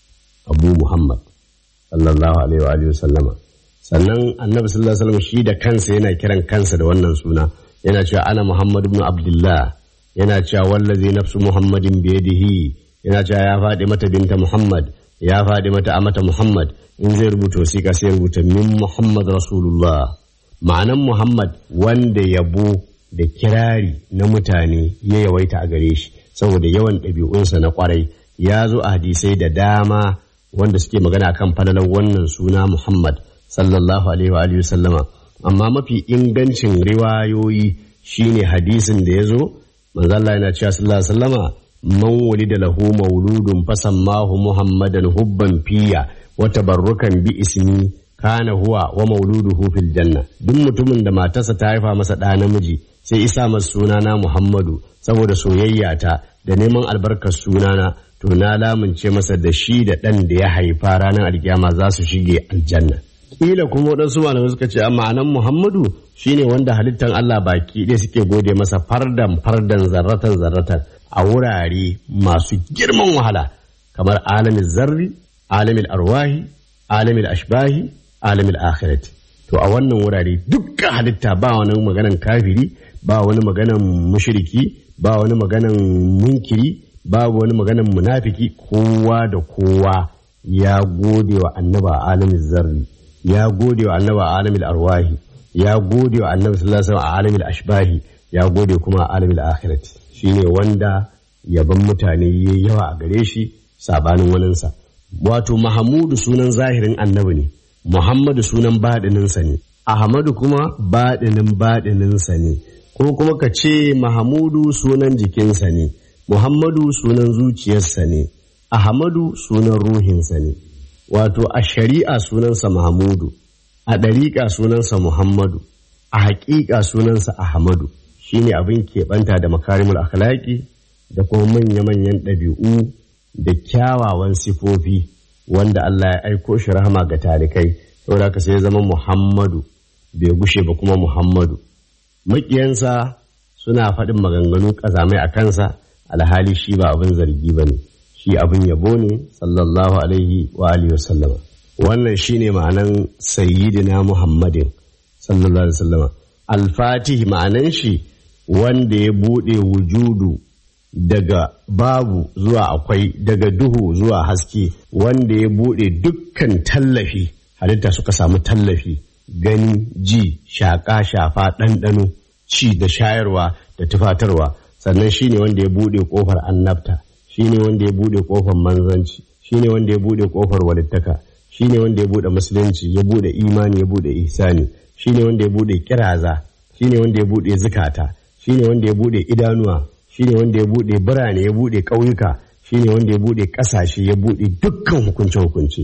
abu muhammad sallallahu alaihi wa alihi sallama sannan annabi sallallahu alaihi wasallam shi da kansa yana kiran kansa da wannan suna yana cewa ana muhammad ibn abdullah yana cewa wallazi nafsu muhammadin biyadihi yana cewa ya faɗi mata binta muhammad ya faɗi mata amata muhammad in zai rubuta wasiƙa sai rubuta min muhammad rasulullah ma'anan muhammad wanda yabo da kirari na mutane ya yawaita a gare shi saboda yawan ɗabi'unsa na kwarai ya zo a hadisai da dama wanda suke magana kan falalar wannan suna Muhammad sallallahu alaihi wa alihi sallama amma mafi ingancin riwayoyi shine hadisin da ya zo manzo Allah yana cewa sallallahu alaihi sallama man wulida lahu mauludun fasammahu muhammadan hubban fiya wa tabarrukan bi ismi kana huwa wa mauluduhu fil janna duk mutumin da matarsa ta haifa masa ɗa namiji sai isa masa sunana Muhammadu saboda soyayya ta da neman albarkar sunana to na lamunce masa da shi da ɗan da ya haifa ranar alkiyama za su shige aljanna kila kuma waɗansu malamai suka ce a ma'anan Muhammadu shine wanda halittan Allah baki ɗaya suke gode masa fardan fardan zarratan zarratan a wurare masu girman wahala kamar alamin zarri alamin arwahi alamin ashbahi alamin akhirati to a wannan wurare dukkan halitta ba wani maganan kafiri ba wani maganan mushriki ba wani maganan munkiri babu wani maganan munafiki kowa da kowa ya gode wa annaba alamin zarri ya gode wa annaba alamin arwahi ya gode wa annabi sallallahu alaihi wasallam a alamin ashbahi ya gode kuma a alamin akhirati shine wanda yaban mutane yayi yawa a gare shi sabanin waninsa wato mahamudu sunan zahirin annabi ne muhammadu sunan baɗininsa ne ahmadu kuma baɗinin baɗininsa ne ko kuma ka ce mahamudu sunan jikinsa ne muhammadu sunan zuciyarsa ne ahmadu sunan ruhinsa ne wato a shari'a sunansa mahamudu a ɗariƙa sunansa muhammadu a haƙiƙa sunansa ahmadu shine abin keɓanta da makarimul akhlaqi da kuma manya-manyan ɗabi'u da kyawawan sifofi wanda Allah ya aiko shi rahama ga talikai saboda haka sai ya zama Muhammadu bai gushe ba kuma Muhammadu maƙiyansa suna faɗin maganganu ƙazamai a kansa alhali shi ba abin zargi ba ne shi abin yabo ne sallallahu alaihi wa alihi wasallama wannan shine ma'anan sayyidina Muhammadin sallallahu alaihi wasallama al-fatih ma'anan shi wanda ya buɗe wujudu daga babu zuwa akwai daga duhu zuwa haske wanda ya buɗe dukkan tallafi halitta suka samu tallafi gani ji shaƙa shafa ɗanɗano ci da shayarwa da tufatarwa sannan shine wanda ya buɗe ƙofar annabta shine wanda ya buɗe ƙofar manzanci shine wanda ya buɗe ƙofar walittaka shine wanda ya buɗe musulunci ya buɗe imani ya buɗe ihsani shine wanda ya buɗe kiraza shine wanda ya buɗe zukata shine wanda ya buɗe idanuwa shine wanda ya buɗe birane ya buɗe ƙauyuka shine wanda ya buɗe ƙasashe ya buɗe dukkan hukunce hukunce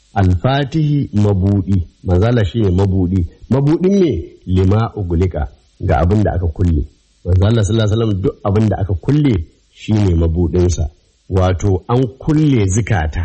alfatihi mabudi manzala shine mabudi mabudin ne lima ugulika ga abin da aka kulle manzala sallallahu alaihi wasallam duk abin da aka kulle shine mabudinsa wato an kulle zikata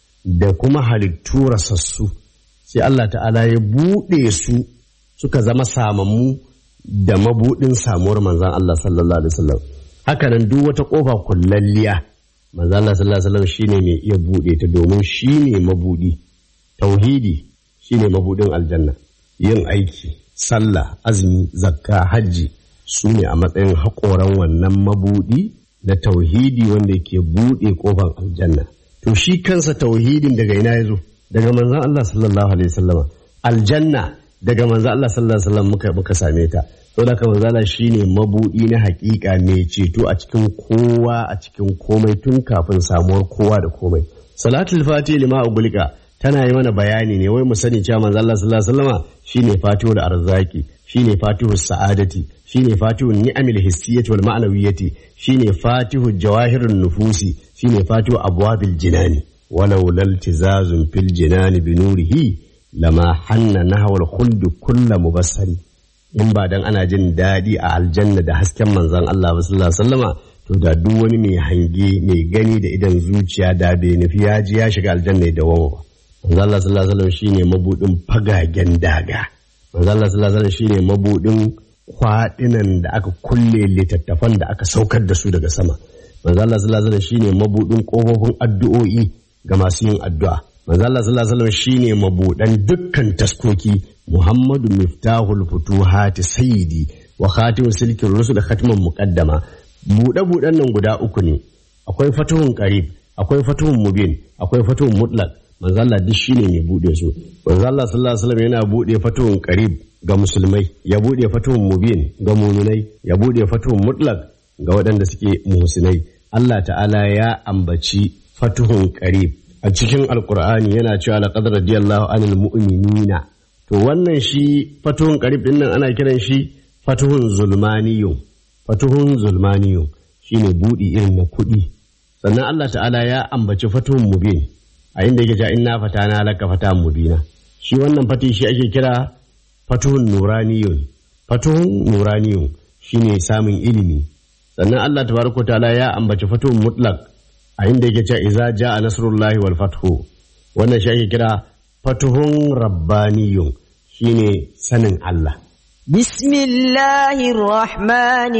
da kuma halittu rasassu sai Allah ta'ala ya buɗe su suka zama samammu da mabudin samuwar manzan Allah sallallahu alaihi wasallam hakanan duk wata kofa kullalliya manzan Allah sallallahu alaihi wasallam shine mai iya buɗe ta domin shine mabudi tauhidi shine mabudin aljanna yin aiki sallah azumi zakka hajji su ne a matsayin haƙoran wannan mabudi na tauhidi wanda ke buɗe ƙofar aljanna to shi kansa tauhidin daga ina ya zo daga manzan Allah sallallahu alaihi wasallam aljanna daga manzan Allah sallallahu alaihi wasallam muka muka same ta saboda haka manzan Allah shine mabudi na haƙiƙa mai ceto a cikin kowa a cikin komai tun kafin samuwar kowa da komai salatul fati lima ugulika tana yi mana bayani ne wai mu sani cewa manzo Allah sallallahu alaihi wasallama shine fatihul arzaki shine fatihus sa'adati shine fatihun ni'amil hissiyyati wal ma'nawiyyati shine fatihul jawahirun nufusi shine fatihu abwabil jinani walau laltizazun fil jinani bi nurihi lama hanna nahwal khuld kullu mubassari in ba dan ana jin daɗi a aljanna da hasken manzon Allah sallallahu alaihi wasallama to da duk wani mai hange mai gani da idan zuciya da bai nufi ya ji ya shiga aljanna da wawa ba manzo Allah sallallahu alaihi wasallam shine mabudin fagagen daga manzo Allah sallallahu alaihi wasallam shine mabudin kwadinan da aka kulle littattafan da aka saukar da su daga sama manzo Allah sallallahu alaihi wasallam shine mabudin kofofin addu'o'i ga masu yin addu'a manzo Allah sallallahu alaihi wasallam shine mabudan dukkan taskoki Muhammadu miftahul futuhati sayyidi wa khatimu silkin rusul khatman muqaddama buɗe buɗen nan guda uku ne akwai fatuhun qarib akwai fatuhun mubin akwai fatuhun mutlaq manzo Allah duk shine mai bude su manzo Allah sallallahu alaihi wasallam yana bude fatuhun qarib ga musulmai ya bude fatuhun mubin ga muminai ya bude fatuhun mutlaq ga waɗanda suke muhsinai Allah ta'ala ya ambaci fatuhun qarib a cikin alqur'ani yana cewa laqad radiyallahu anil mu'minina to wannan shi fatuhun qarib din nan ana kiran shi fatuhun zulmaniyun fatuhun zulmaniyun shine budi irin na kuɗi sannan Allah ta'ala ya ambaci fatuhun mubin a inda yake cewa inna fatana laka fatan mubina shi wannan fati shi ake kira fatuhun nuraniyun fatuhun nuraniyun shine samun ilimi sannan Allah tabaraka ta'ala ya ambaci fatuhun mutlaq a inda yake cewa idza jaa nasrullahi wal fathu wannan shi ake kira fatuhun rabbaniyun shine sanin Allah بسم الله الرحمن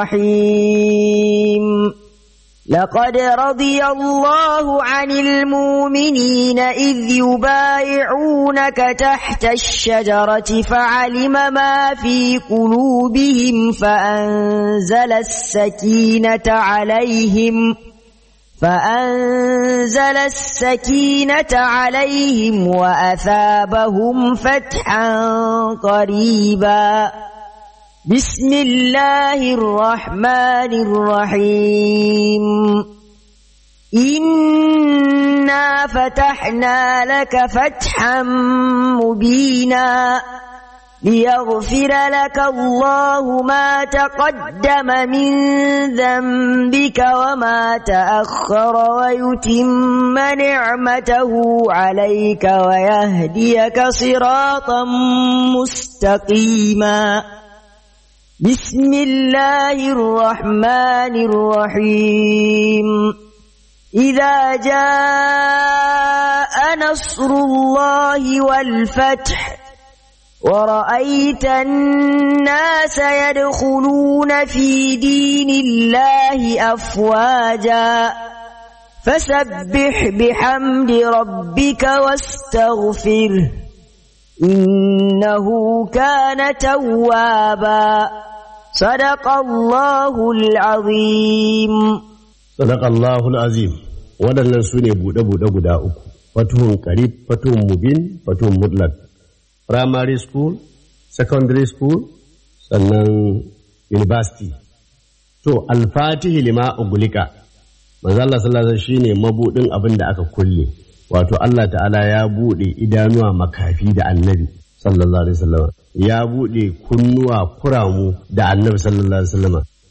الرحيم لقد رضي الله عن المؤمنين إذ يبايعونك تحت الشجرة فعلم ما في قلوبهم فأنزل السكينة عليهم فأنزل السكينة عليهم وأثابهم فتحا قريبا بسم الله الرحمن الرحيم إنا فتحنا لك فتحا مبينا ليغفر لك الله ما تقدم من ذنبك وما تأخر ويتم نعمته عليك ويهديك صراطا مستقيما بسم الله الرحمن الرحيم إذا جاء نصر الله والفتح ورأيت الناس يدخلون في دين الله أفواجا فسبح بحمد ربك واستغفره إنه كان توابا صدق الله العظيم صدق الله العظيم waɗannan su ne buɗe-buɗe guda uku fatuhun karib fatuhun mubin fatuhun mutlak primary school secondary school sannan university to alfatihi lima ugulika manzo Allah sallallahu alaihi shine mabudin abin da aka kulle wato Allah ta'ala ya bude idanuwa makafi da annabi sallallahu alaihi wasallam ya bude kunnuwa kuramu da annabi sallallahu alaihi wasallam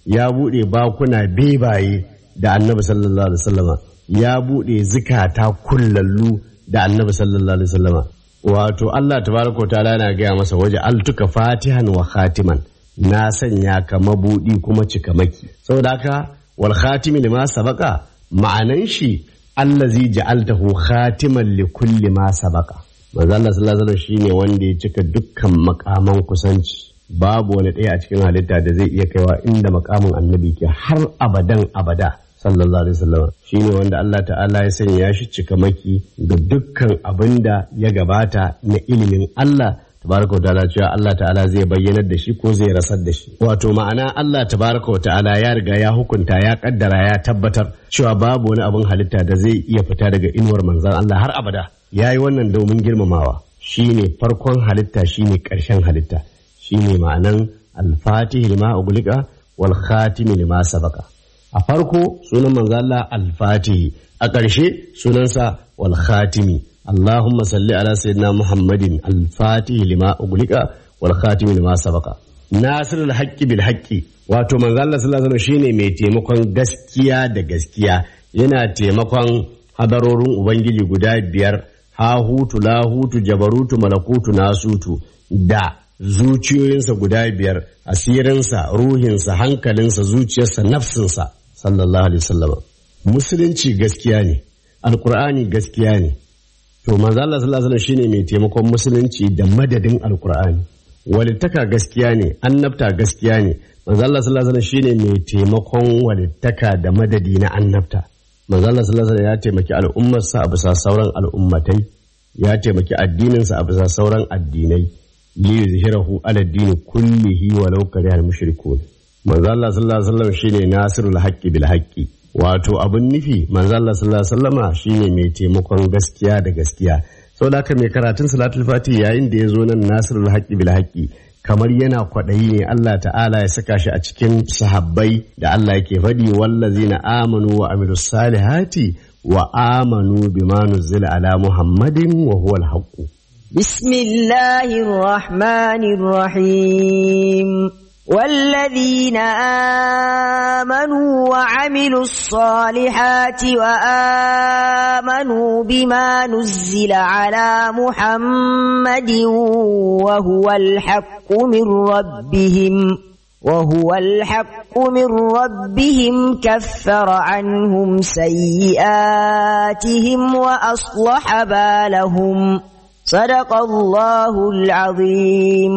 ya buɗe bakuna bebaye da annabi sallallahu alaihi wasallama ya buɗe zikata kullallu da annabi sallallahu alaihi wasallama wato Allah tabaraka wa ta'ala yana gaya masa waje altuka fatihan wa khatiman na sanya ka mabudi kuma cikamaki saboda haka wal khatimi lima sabaka ma'anan shi allazi ja'altahu khatiman li kulli ma sabaka manzo Allah sallallahu alaihi wasallam shine wanda ya cika dukkan makaman kusanci babu wani ɗaya a cikin halitta da zai iya kaiwa inda makamin annabi ke har abadan abada sallallahu alaihi wasallam shine wanda Allah ta'ala ya sanya shi cikamaki ga dukkan abin da ya gabata na ilimin Allah tabaraka wa ta'ala cewa Allah ta'ala zai bayyanar da shi ko zai rasar da shi wato ma'ana Allah tabaraka wa ta'ala ya riga ya hukunta ya kaddara ya tabbatar cewa babu wani abin halitta da zai iya fita daga inuwar manzon Allah har abada yayi wannan domin girmamawa shine farkon halitta shine karshen halitta shine ma'anan al-fatih lima uglika wal khatim lima sabaka a farko sunan manzo Allah al-fatihi a ƙarshe sunansa wal khatimi Allahumma salli ala sayyidina Muhammadin al-fatihi lima uglika wal khatimi lima sabaka nasirul haqqi bil haqqi wato manzo Allah sallallahu alaihi shine mai taimakon gaskiya da gaskiya yana taimakon hadarorin ubangiji guda biyar hahutu lahutu jabarutu malakutu nasutu da zuciyoyinsa guda biyar asirinsa ruhinsa hankalinsa zuciyarsa nafsinsa sallallahu alaihi wasallam musulunci gaskiya ne alkur'ani gaskiya ne to manzo Allah sallallahu alaihi shine mai taimakon musulunci da madadin alkur'ani walittaka gaskiya ne annabta gaskiya ne manzo Allah sallallahu alaihi shine mai taimakon walittaka da madadi na annabta manzo Allah sallallahu alaihi ya taimaki al'ummarsa a bisa sauran al'ummatai ya taimaki addininsa a bisa sauran addinai li yuzhirahu ala dini kullihi walau karihal mushrikun manzo Allah sallallahu alaihi wasallam shine nasirul haqqi bil haqqi wato abun nufi manzo Allah sallallahu alaihi wasallama shine mai taimakon gaskiya da gaskiya saboda haka mai karatun salatul fati yayin da ya zo nan nasirul haqqi bil haqqi kamar yana kwaɗayi ne Allah ta'ala ya saka shi a cikin sahabbai da Allah yake faɗi wallazina amanu wa amilus salihati wa amanu bima nuzila ala muhammadin wa huwa al بسم الله الرحمن الرحيم والذين آمنوا وعملوا الصالحات وآمنوا بما نزل على محمد وهو الحق من ربهم وهو الحق من ربهم كفر عنهم سيئاتهم وأصلح بالهم صدق الله العظيم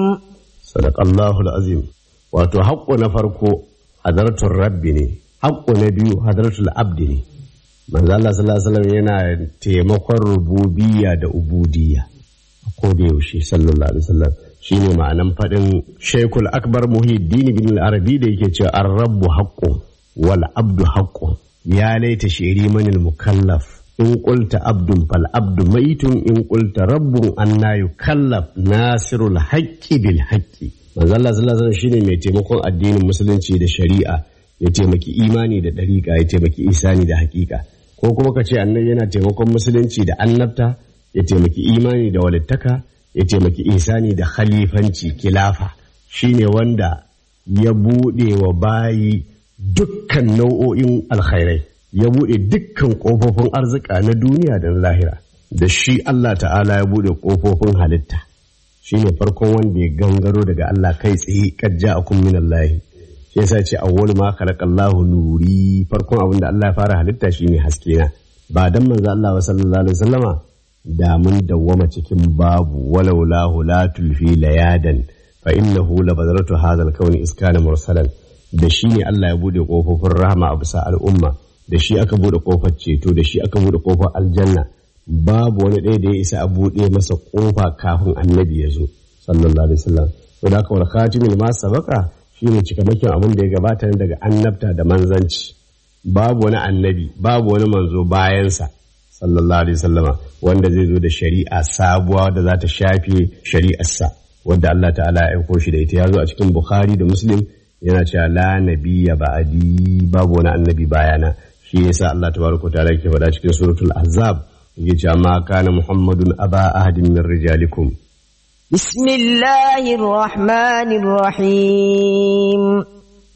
صدق الله العظيم wato haƙƙo na farko hadartun rabbi ne haƙƙo na biyu hadartul abdi ne manzo Allah sallallahu alaihi wasallam yana taimakon rububiyya da ubudiyya a koda yaushe sallallahu alaihi wasallam shine ma'anan faɗin Sheikhul Akbar Muhyiddin bin al-Arabi da yake cewa ar-rabbu haqqun wal abdu haqqun ya laita shiri manil mukallaf in qulta abdun fal abdu maitun in qulta rabbun anna yukallaf nasirul haqqi bil haqqi manzo Allah sallallahu alaihi shine mai taimakon addinin musulunci da shari'a ya taimaki imani da dariƙa ya taimaki isani da hakika ko kuma ka ce annabi yana taimakon musulunci da annabta ya taimaki imani da walittaka ya taimaki isani da khalifanci kilafa shine wanda ya buɗe wa bayi dukkan nau'o'in alkhairai ya buɗe dukkan ƙofofin arzika na duniya da na lahira da shi Allah ta'ala ya buɗe ƙofofin halitta shine farkon wanda ya gangaro daga Allah kai tsaye kajja a kun minallahi shi yasa ce awwal ma khalaqallahu nuri farkon abin da Allah ya fara halitta shine haske na ba dan manzo Allah wa sallallahu alaihi wasallama da mun dawwama cikin babu walau lahu la tulfi layadan fa innahu la badratu hadha al-kawn iskana mursalan da shi ne Allah ya bude kofofin rahama a bisa al'umma da shi aka bude kofar ceto da shi aka bude kofar aljanna babu wani ɗaya da ya isa a buɗe masa ƙofa kafin annabi ya zo sallallahu alaihi wasallam to da kawai khatimul ma sabaka shine cikamakin abin da ya gabata ne daga annabta da manzanci babu wani annabi babu wani manzo bayansa sallallahu alaihi wasallama wanda zai zo da shari'a sabuwa da za ta shafe shari'arsa wadda Allah ta'ala ya aiko shi da ita ya zo a cikin Bukhari da Muslim yana cewa la nabiyya ba'di babu wani annabi bayana shi yasa Allah tabaraka ta'ala yake faɗa cikin suratul ahzab يجي ما كان محمد أبا أحد من رجالكم بسم الله الرحمن الرحيم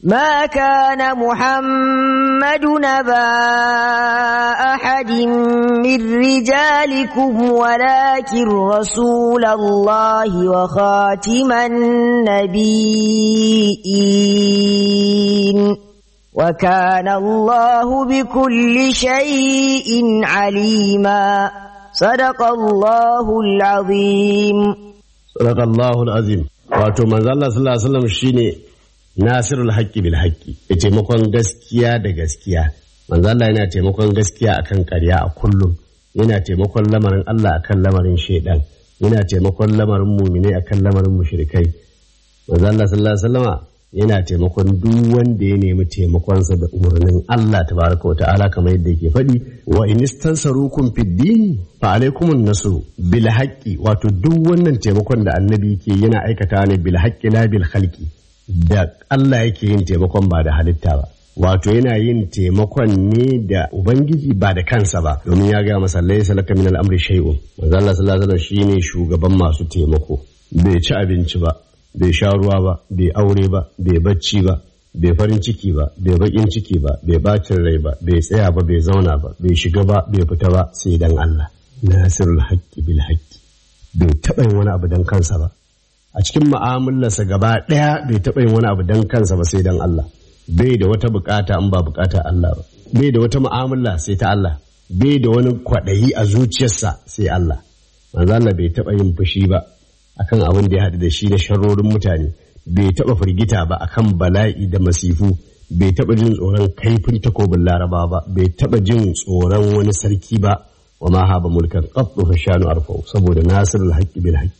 ما كان محمد نبا أحد من رجالكم ولكن رسول الله وخاتم النبيين وكان الله بكل شيء عليما صدق الله العظيم صدق الله العظيم wato manzo Allah sallallahu alaihi wasallam shine nasirul haqqi bil haqqi ya taimakon gaskiya da gaskiya manzo Allah yana taimakon gaskiya akan ƙarya a kullum yana taimakon lamarin Allah akan lamarin shaidan yana taimakon lamarin mumine akan lamarin mushrikai manzo Allah sallallahu alaihi wasallama yana taimakon duk wanda ya nemi taimakonsa da umarnin Allah tabaraka wa ta'ala kamar yadda yake faɗi wa in istansarukum fid din fa alaikumun nasru bil haqqi wato duk wannan taimakon da annabi yake yana aikata ne bil haqqi la bil khalqi da Allah yake yin taimakon ba da halitta ba wato yana yin taimakon ne da ubangiji ba da kansa ba domin ya ga masa laysa laka min al-amri shay'un manzo Allah sallallahu alaihi wasallam shine shugaban masu taimako bai ci abinci ba bai sha ruwa ba bai aure ba bai bacci ba bai farin ciki ba bai bakin ciki ba bai bacin rai ba bai tsaya ba bai zauna ba bai shiga ba bai fita ba sai dan Allah nasirul haqqi bil haqqi bai taɓa yin wani abu dan kansa ba a cikin mu'amalarsa gaba ɗaya bai taɓa yin wani abu dan kansa ba sai dan Allah bai da wata bukata in ba bukata Allah ba bai da wata mu'amala sai ta Allah bai da wani kwaɗayi a zuciyarsa sai Allah manzo Allah bai taɓa yin fushi ba akan abin da ya haɗu da shi na sharrorin mutane bai taɓa firgita ba akan bala'i da masifu bai taɓa jin tsoron kaifin takobin laraba ba bai taɓa jin tsoron wani sarki ba wa ma haba mulkan qattu fa shanu arfau saboda nasirul haqqi bil haqqi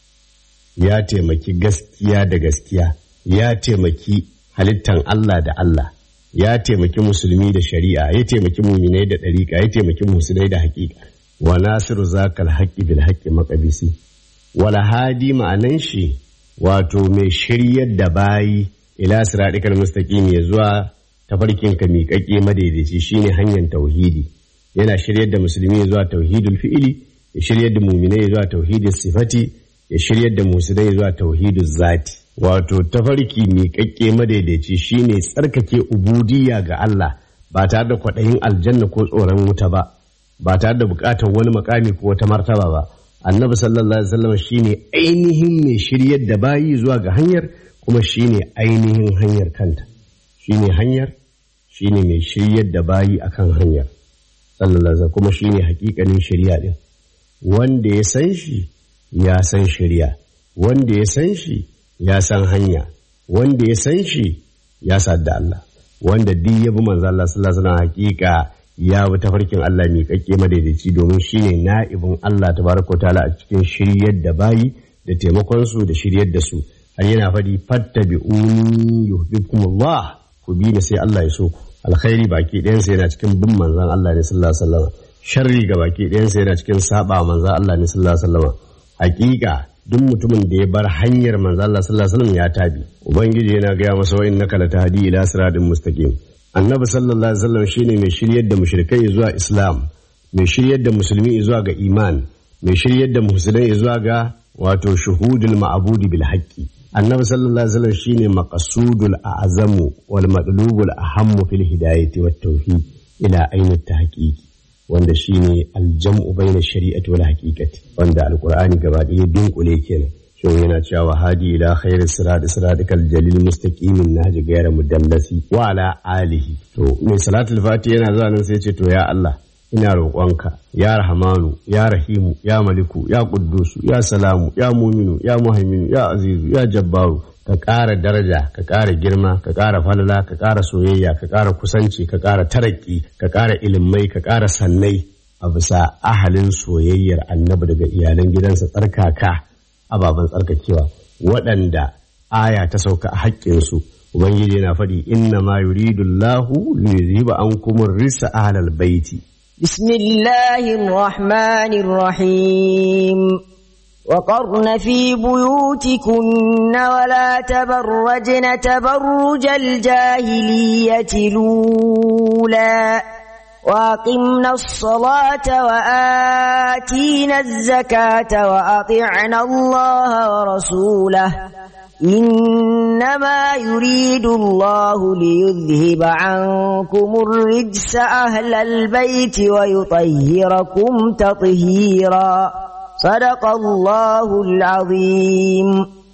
ya taimaki gaskiya da gaskiya ya taimaki halittan Allah da Allah ya taimaki musulmi da shari'a ya taimaki muminai da ɗariƙa ya taimaki musulmai da haƙiƙa wa nasiru zakal haqqi bil haqqi maqabisi wala hadi ma'anan shi wato mai shiryar da bayi ila siratikal mustaqim ya zuwa tafarkin ka miƙaƙe madaidaici shine hanyar tauhidi yana shiryar da musulmi zuwa tauhidul fi'ili ya shiryar da muminai zuwa tauhidul sifati ya shiryar da musulmai zuwa tauhidul zati wato tafarki miƙaƙƙe madaidaici shine tsarkake ubudiyya ga Allah ba tare da kwaɗayin aljanna ko tsoron wuta ba ba tare da buƙatar wani makami ko wata martaba ba annabi sallallahu alaihi wasallam shine ainihin mai shiryar da bayi zuwa ga hanyar kuma shine ainihin hanyar kanta shine hanyar shine mai shiryar da bayi akan hanyar sallallahu alaihi wasallam kuma shine hakikanin shari'a din wanda ya san shi ya san shari'a wanda ya san shi ya san hanya wanda ya san shi ya sadda Allah wanda duk ya bi manzo Allah sallallahu alaihi wasallam hakika ya bi tafarkin Allah mai kakke madaidaici domin shine na'ibin Allah tabaraka ta'ala a cikin shiryar da bayi da taimakon su da shiryar da su har yana faɗi fattabi'uni yuhibbukumullah ku bi ni sai Allah ya so ku alkhairi baki ɗayan sa yana cikin bin manzon Allah ne sallallahu alaihi wasallam sharri ga baki ɗayan sa yana cikin saba manzon Allah ne sallallahu alaihi wasallam hakika duk mutumin da ya bar hanyar manzon Allah sallallahu alaihi wasallam ya tabi ubangiji yana gaya masa wa innaka latahdi ila siratin mustaqim annabi sallallahu alaihi wasallam shine mai shiryar da mushrikai zuwa islam mai shiryar da musulmi zuwa ga iman mai shiryar da musulmai zuwa ga wato shuhudul ma'budi bil haqqi annabi sallallahu alaihi wasallam shine maqsudul a'zamu wal madlubul ahammu fil hidayati wat tauhid ila aini tahqiqi wanda shine aljam'u baina shari'ati wal haqiqati wanda alqur'ani gaba ɗaya dunkule kenan shin yana cewa hadi ila khairi sirat siratikal jalil mustaqimin nahji ghayra mudallasi wa ala alihi to mai salatul fati yana zuwa nan sai ce to ya Allah ina roƙonka ya rahamanu ya rahimu ya maliku ya quddusu ya salamu ya muminu ya muhaiminu ya azizu ya jabbaru ka ƙara daraja ka ƙara girma ka ƙara falala ka ƙara soyayya ka ƙara kusanci ka ƙara taraki ka ƙara ilimai ka ƙara sannai a bisa ahalin soyayyar annabi daga iyalan gidansa tsarkaka ababen tsarkakewa waɗanda aya ta sauka a haƙƙinsu ubangiji yana faɗi inna ma yuridu Allahu liyuzhiba ankum risa ahlal baiti بسم الله الرحمن الرحيم وقرن في بيوتكن ولا تبرجن تبرج الجاهلية الأولى وأقمنا الصلاة وآتينا الزكاة وأطعنا الله ورسوله إنما يريد الله ليذهب عنكم الرجس أهل البيت ويطهركم تطهيرا صدق الله العظيم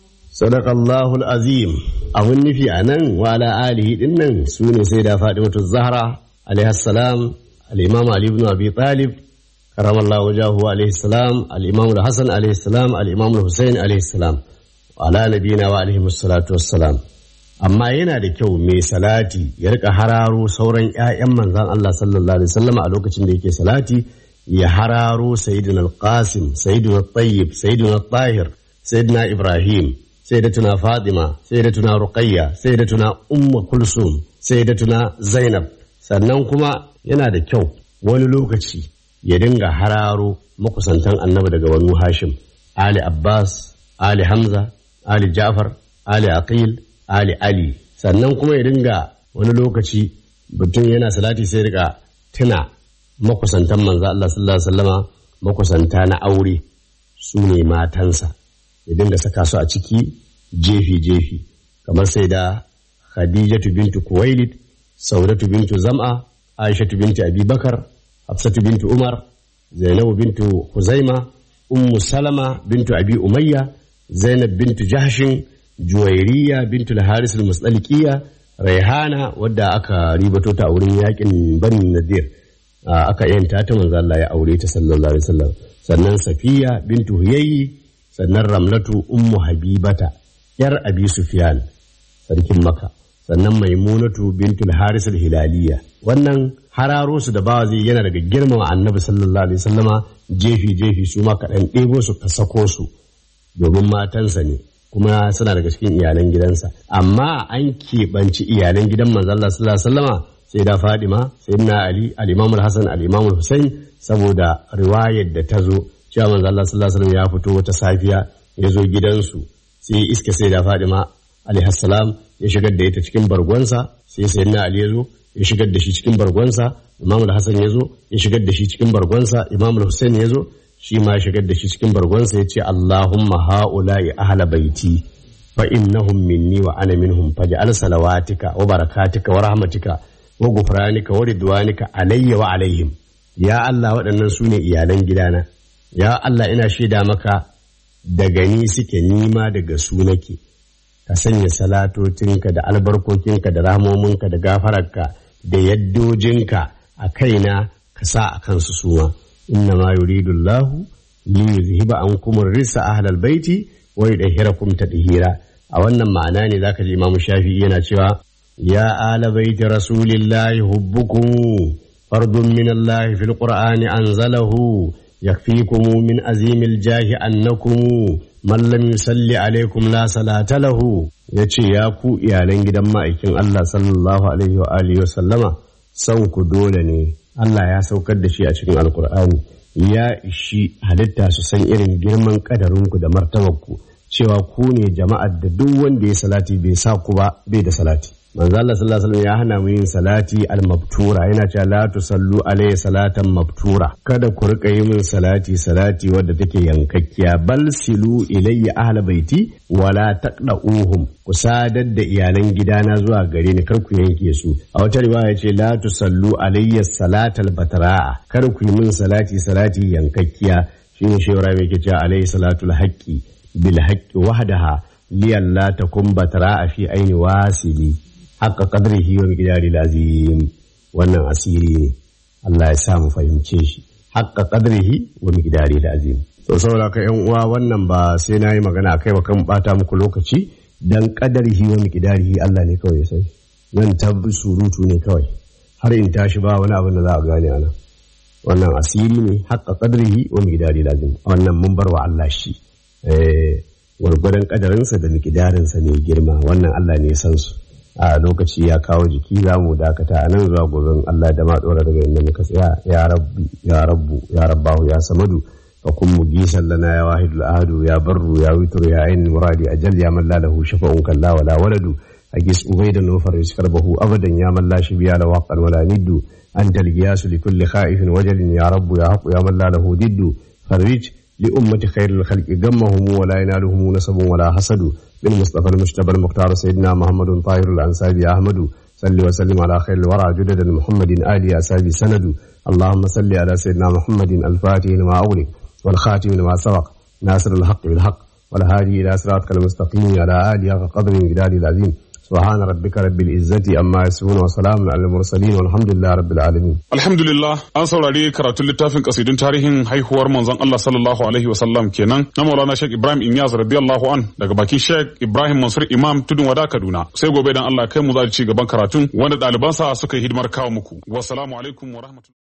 صدق الله العظيم abun nufi a nan wa ala alihi din nan su ne sai da Fatimatu Zahra alaihi salam al-Imam Ali ibn Abi Talib karamallahu wajahu alaihi salam al-Imam al-Hasan alaihi salam al-Imam al-Husain alaihi salam wa ala nabiyina wa alaihi salatu wassalam amma yana da kyau mai salati ya rika hararo sauran ƴaƴan manzon Allah sallallahu alaihi wasallam a lokacin da yake salati ya hararo sayyidina al-Qasim sayyidina al-Tayyib sayyidina al-Tahir sayyidina Ibrahim sayyidatuna Fatima sayyidatuna Ruqayya sayyidatuna Ummu Kulsum sayyidatuna Zainab sannan kuma yana da kyau wani lokaci ya dinga hararo makusantan annabi daga wani Hashim Ali Abbas Ali Hamza Ali Ja'far Ali Aqil Ali Ali sannan kuma ya dinga wani lokaci mutum yana salati sai rika tuna makusantan manzo Allah sallallahu alaihi wasallama makusanta na aure su ne matansa ya dinga saka su a ciki jefi-jefi kamar sai da khadijatu bintu kuwailid saudatu bintu zam'a aishatu bintu abubakar hafsatu bintu umar zainabu bintu huzaima ummu salama bintu abi umayya zainab bintu jahshin juwairiya bintu al-haris al-musdaliqiya raihana wadda aka ribato ta a wurin yakin bani nadir aka yanta ta manzo Allah ya aure ta sallallahu alaihi wasallam sannan safiya bintu huyayyi sannan ramlatu ummu habibata yar abi sufyan sarkin maka sannan maimunatu bintul haris hilaliya wannan hararo su da bawa zai yana daga girmama annabi sallallahu alaihi wasallama jefi jefi su ma kaɗan ɗebo su ka sako su domin matansa ne kuma suna daga cikin iyalan gidansa amma an keɓanci iyalan gidan manzo Allah sallallahu alaihi wasallama sai da Fadima sayyidina Ali al-Imam al-Hasan al-Imam al-Husain saboda riwayar da ta zo cewa manzo Allah sallallahu alaihi wasallam ya fito wata safiya ya zo gidansu sai iska sai da Fadima alaihi salam ya shigar da ita cikin bargonsa sai sayyidina Ali ya zo ya shigar da shi cikin bargonsa Imam al-Hasan ya zo ya shigar da shi cikin bargonsa Imam al-Husain ya zo shi ma ya shigar da shi cikin bargonsa ya ce Allahumma haula'i ahla baiti fa innahum minni wa ana minhum faj'al salawatika wa barakatika wa rahmatika wa gufranika wa ridwanika alayya wa alaihim ya Allah waɗannan su ne iyalan gidana ya Allah ina shaida maka daga ni suke nima daga su nake ka sanya salatocinka da albarkokinka da rahmominka da gafararka da yaddojinka a kaina ka sa a kansu suma inna ma yuridu Allah li yuzhiba ankum ar-risa ahlal baiti wa yudahhirakum tadhira a wannan ma'ana ne zaka ji Imam Shafi'i yana cewa ya ala baiti rasulillahi hubbukum fardun min Allah fil qur'ani anzalahu يكفيكم من عظيم الجاه أنكم من لم يصلي عليكم لا صلاة له yace ya ku iyalan gidan ma'aikin Allah sallallahu alaihi wa alihi wa sallama son ku dole ne Allah ya saukar da shi a cikin alkur'ani ya ishi halitta su san irin girman kadarinku da martabarku cewa ku ne jama'ar da duk wanda ya salati bai sa ku ba bai da salati manzo Allah sallallahu alaihi wasallam ya hana mu yin salati al-mabtura yana cewa la tusallu alayhi salatan mabtura kada ku rika yi min salati salati wadda take yankakkiya bal silu ilayya ahla baiti wala taqda'uhum ku sadar da iyalan gidana zuwa gare ni kar ku yanke su a wata riwaya ce la tusallu alayya salatal batra'a kar ku yi min salati salati yankakkiya shine shewara mai ke cewa alayhi salatul haqqi bil haqqi wahdaha liyalla takum batra'a fi aini wasili haka kadrihi wa miqdari lazim wannan asiri ne Allah ya sa mu fahimce shi haka kadrihi wa miqdari lazim to saboda ka yan uwa wannan ba sai nayi magana akai ba kan bata muku lokaci dan kadarihi wa miqdarihi Allah ne kawai ya sai nan ta surutu ne kawai har in tashi ba wani abin da za a gane ana wannan asiri ne haka kadrihi wa miqdari lazim wannan mun bar wa Allah shi eh gwargwadon kadarinsa da miqdarinsa ne girma wannan Allah ne ya san su a lokaci ya kawo jiki za mu dakata a nan zuwa gobe Allah da ma dora daga inda muka tsaya ya rabbi ya rabbu ya rabbahu ya samadu fa kun mugisan lana ya wahidul ahadu ya barru ya witru ya ain muradi ajal ya man la lahu shafa'un kalla wala waladu agis ubaidan wa farij karbahu abadan ya man la shibiya la waqan wala niddu anta al-giyas li kulli khaifin wajalin ya rabbu ya haqu ya man la lahu diddu farij لأمة خير الخلق غمهم ولا ينالهم نسب ولا حسد بالمصطفى المجتبى المختار سيدنا محمد طاهر الأنسابي أحمد صل وسلم على خير الورى جدد محمد آل أسابي سند اللهم صل على سيدنا محمد الفاتح لما أغلق والخاتم لما سبق ناصر الحق بالحق والهادي إلى صراطك المستقيم على آله قدر جلال العظيم سبحان ربك رب العزة أما يصفون وسلام على المرسلين والحمد لله رب العالمين Alhamdulillah an saurari karatun littafin kasidun tarihin haihuwar manzon Allah sallallahu alaihi wasallam kenan na Maulana Sheikh Ibrahim Inyas radiyallahu an daga bakin Sheikh Ibrahim Mansur Imam Tudun Wada Kaduna sai gobe dan Allah kai mu za ci gaban karatun wanda ɗalibansa suka yi hidimar kawo muku wassalamu alaikum wa rahmatullahi